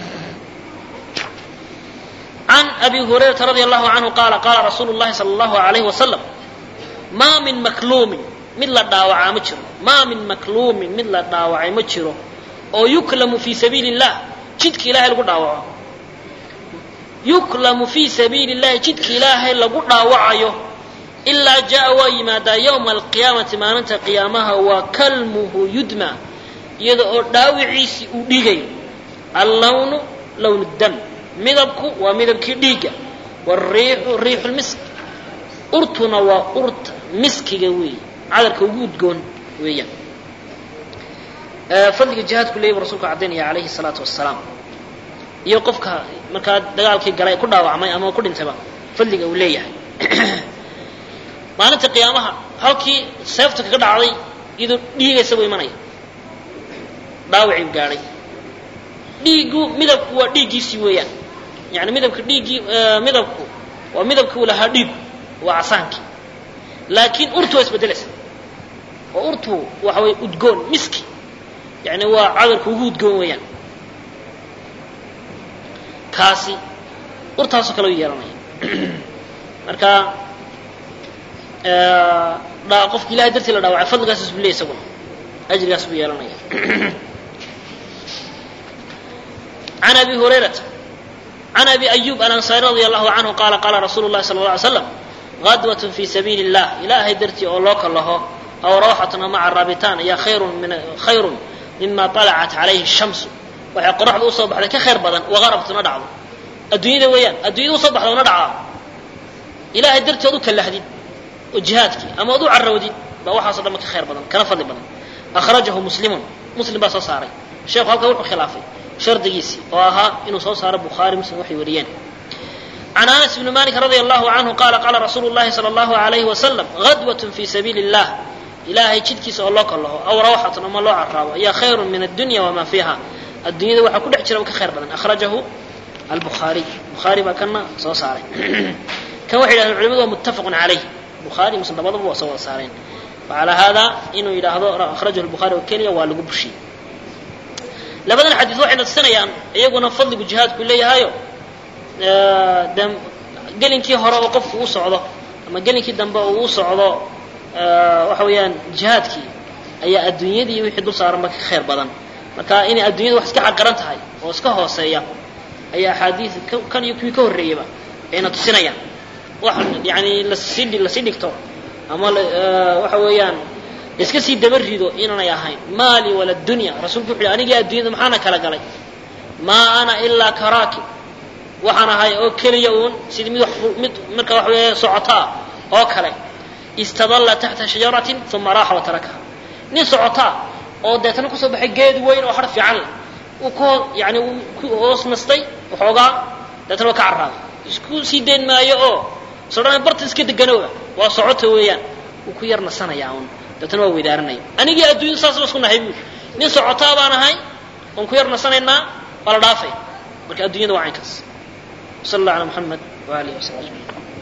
عن أبي هريرة رضي الله عنه قال قال رسول الله صلى الله عليه وسلم ما من مكلوم mid la dhaawacaa ma jiro maa min makluumin mid la dhaawacay ma jiro oo yuklamu fii sabiili الlah jidka ilahay lagu dhaawaco yuklamu fii sabiili الlahi jidka ilaahay lagu dhaawacayo ilaa jaa waa yimaadaa yowma alqiyaamati maalinta qiyaamaha waa kalmuhu yudma iyada oo dhaawiciisii uu dhigayo allawnu lown dam midabku waa midabkii dhiigga wariixu riixu lmisk urtuna waa urta miskiga weeye cadarka ugu udgoon weeyaan fadliga jihaadku leeyay bu rasulku caddaynaya calayhi salaatu wasalaam iyo qofka markaa dagaalkii galay ku dhaawacmay ama ku dhintayba fadliga uu leeyahay maalinta qiyaamaha halkii seefta kaga dhacday iyadoo dhiigaysa buu imanaya dhaawacii gaadhay dhiiggu midabku waa dhiiggiisii weeyaan yani midabka dhiiggii midabku waa midabkii uu lahaa dhiiggu waa casaankii laakiin urtu waa isbedelaysa oo urtu waxa way udgoon miski yani waa cadarka ugu udgoon weeyaan kaasi urtaasoo kale u yeelanaya marka qofka ilahay dartii la dhaawacay fadligaas isbu leey isaguna ajrigaas buu yeelanaya عن أبي هريرة عن أبي أيوب الأنصاري رضي الله عنه قال قال رسول الله صلى الله عليه وسلم غدوة في سبيل الله إلهي درتي أولوك الله أو روحة مع الرابطان هي خير من خير مما طلعت عليه الشمس waxay qoraxdu usoo baxday ka khayr badan waqarabtuna dhacdo adduunyada weeyaan adduunyada usoo baxda una dhacaa ilaahay darteed u kallahdid oo jihaadkii ama ad u carrawdid baa waxaasoo dhan ka khayr badan kana fadli badan akhrajahu muslimun muslim baa soo saaray sheekhu halkaa wuxuu khilaafay shardigiisii oo ahaa inuu soo saaro bukhaari muslim waxay wariyeen عن أنس بن مالك رضي الله عنه قال قال رسول الله صلى الله عليه وسلم غدوة في سبيل الله إلهي جدكيس الله الله أو روحة أما الله عرابة هي خير من الدنيا وما فيها الدنيا وحا كل حجرة وكخير بدن أخرجه البخاري بخاري ما كان سو صاري كان واحد أهل العلماء متفق عليه بخاري مسلم بضب وسوى صارين وعلى هذا إنه إلى هذا أخرجه البخاري وكينيا والقو بشي labadan xadiid waxayna tusinayaan iyaguna fadligu jihaadku leeyahayo de gelinkii hore oo qofku u socdo ama gelinkii dambe oo uu socdo waxa weeyaan jihaadkii ayaa adduunyadii wixii dul saaranba ka khayr badan marka inay adduunyada wax iska xaqaran tahay oo iska hooseeya ayaa axaadiid kan iyo kuwii ka horreeyaba ayna tusinayaan wax yani lasii lasii dhigto ama waxa weeyaan iska sii daba rido inaanay ahayn maali wala dunya rasuulku wuxu yhi anigii adduunyada maxaana kala galay maa ana ilaa karaakib waxaan ahay oo keliya uun sidii mid mid marka waxa weeye socotaa oo kale istadalla taxta shajaratin uma raaxa wa tarakaha nin socotaa oo deetana kusoo baxay geed weyn oo har fiican leh uu ku yani uu ku hoos nastay waxoogaa deetana waa ka carraaday isku sii dayn maayo oo sodhana barta iska deganooba waa socota weeyaan wuu ku yar nasanayaa un deetana waa weydaaranaya anigii adduunyada saas ba isku nahay buuri nin socotaa baan ahay oon ku yar nasanaynaa waa la dhaafay marka adduunyada waa caynkaas sal allah ala muxamed waalihi wasabi ajmaciin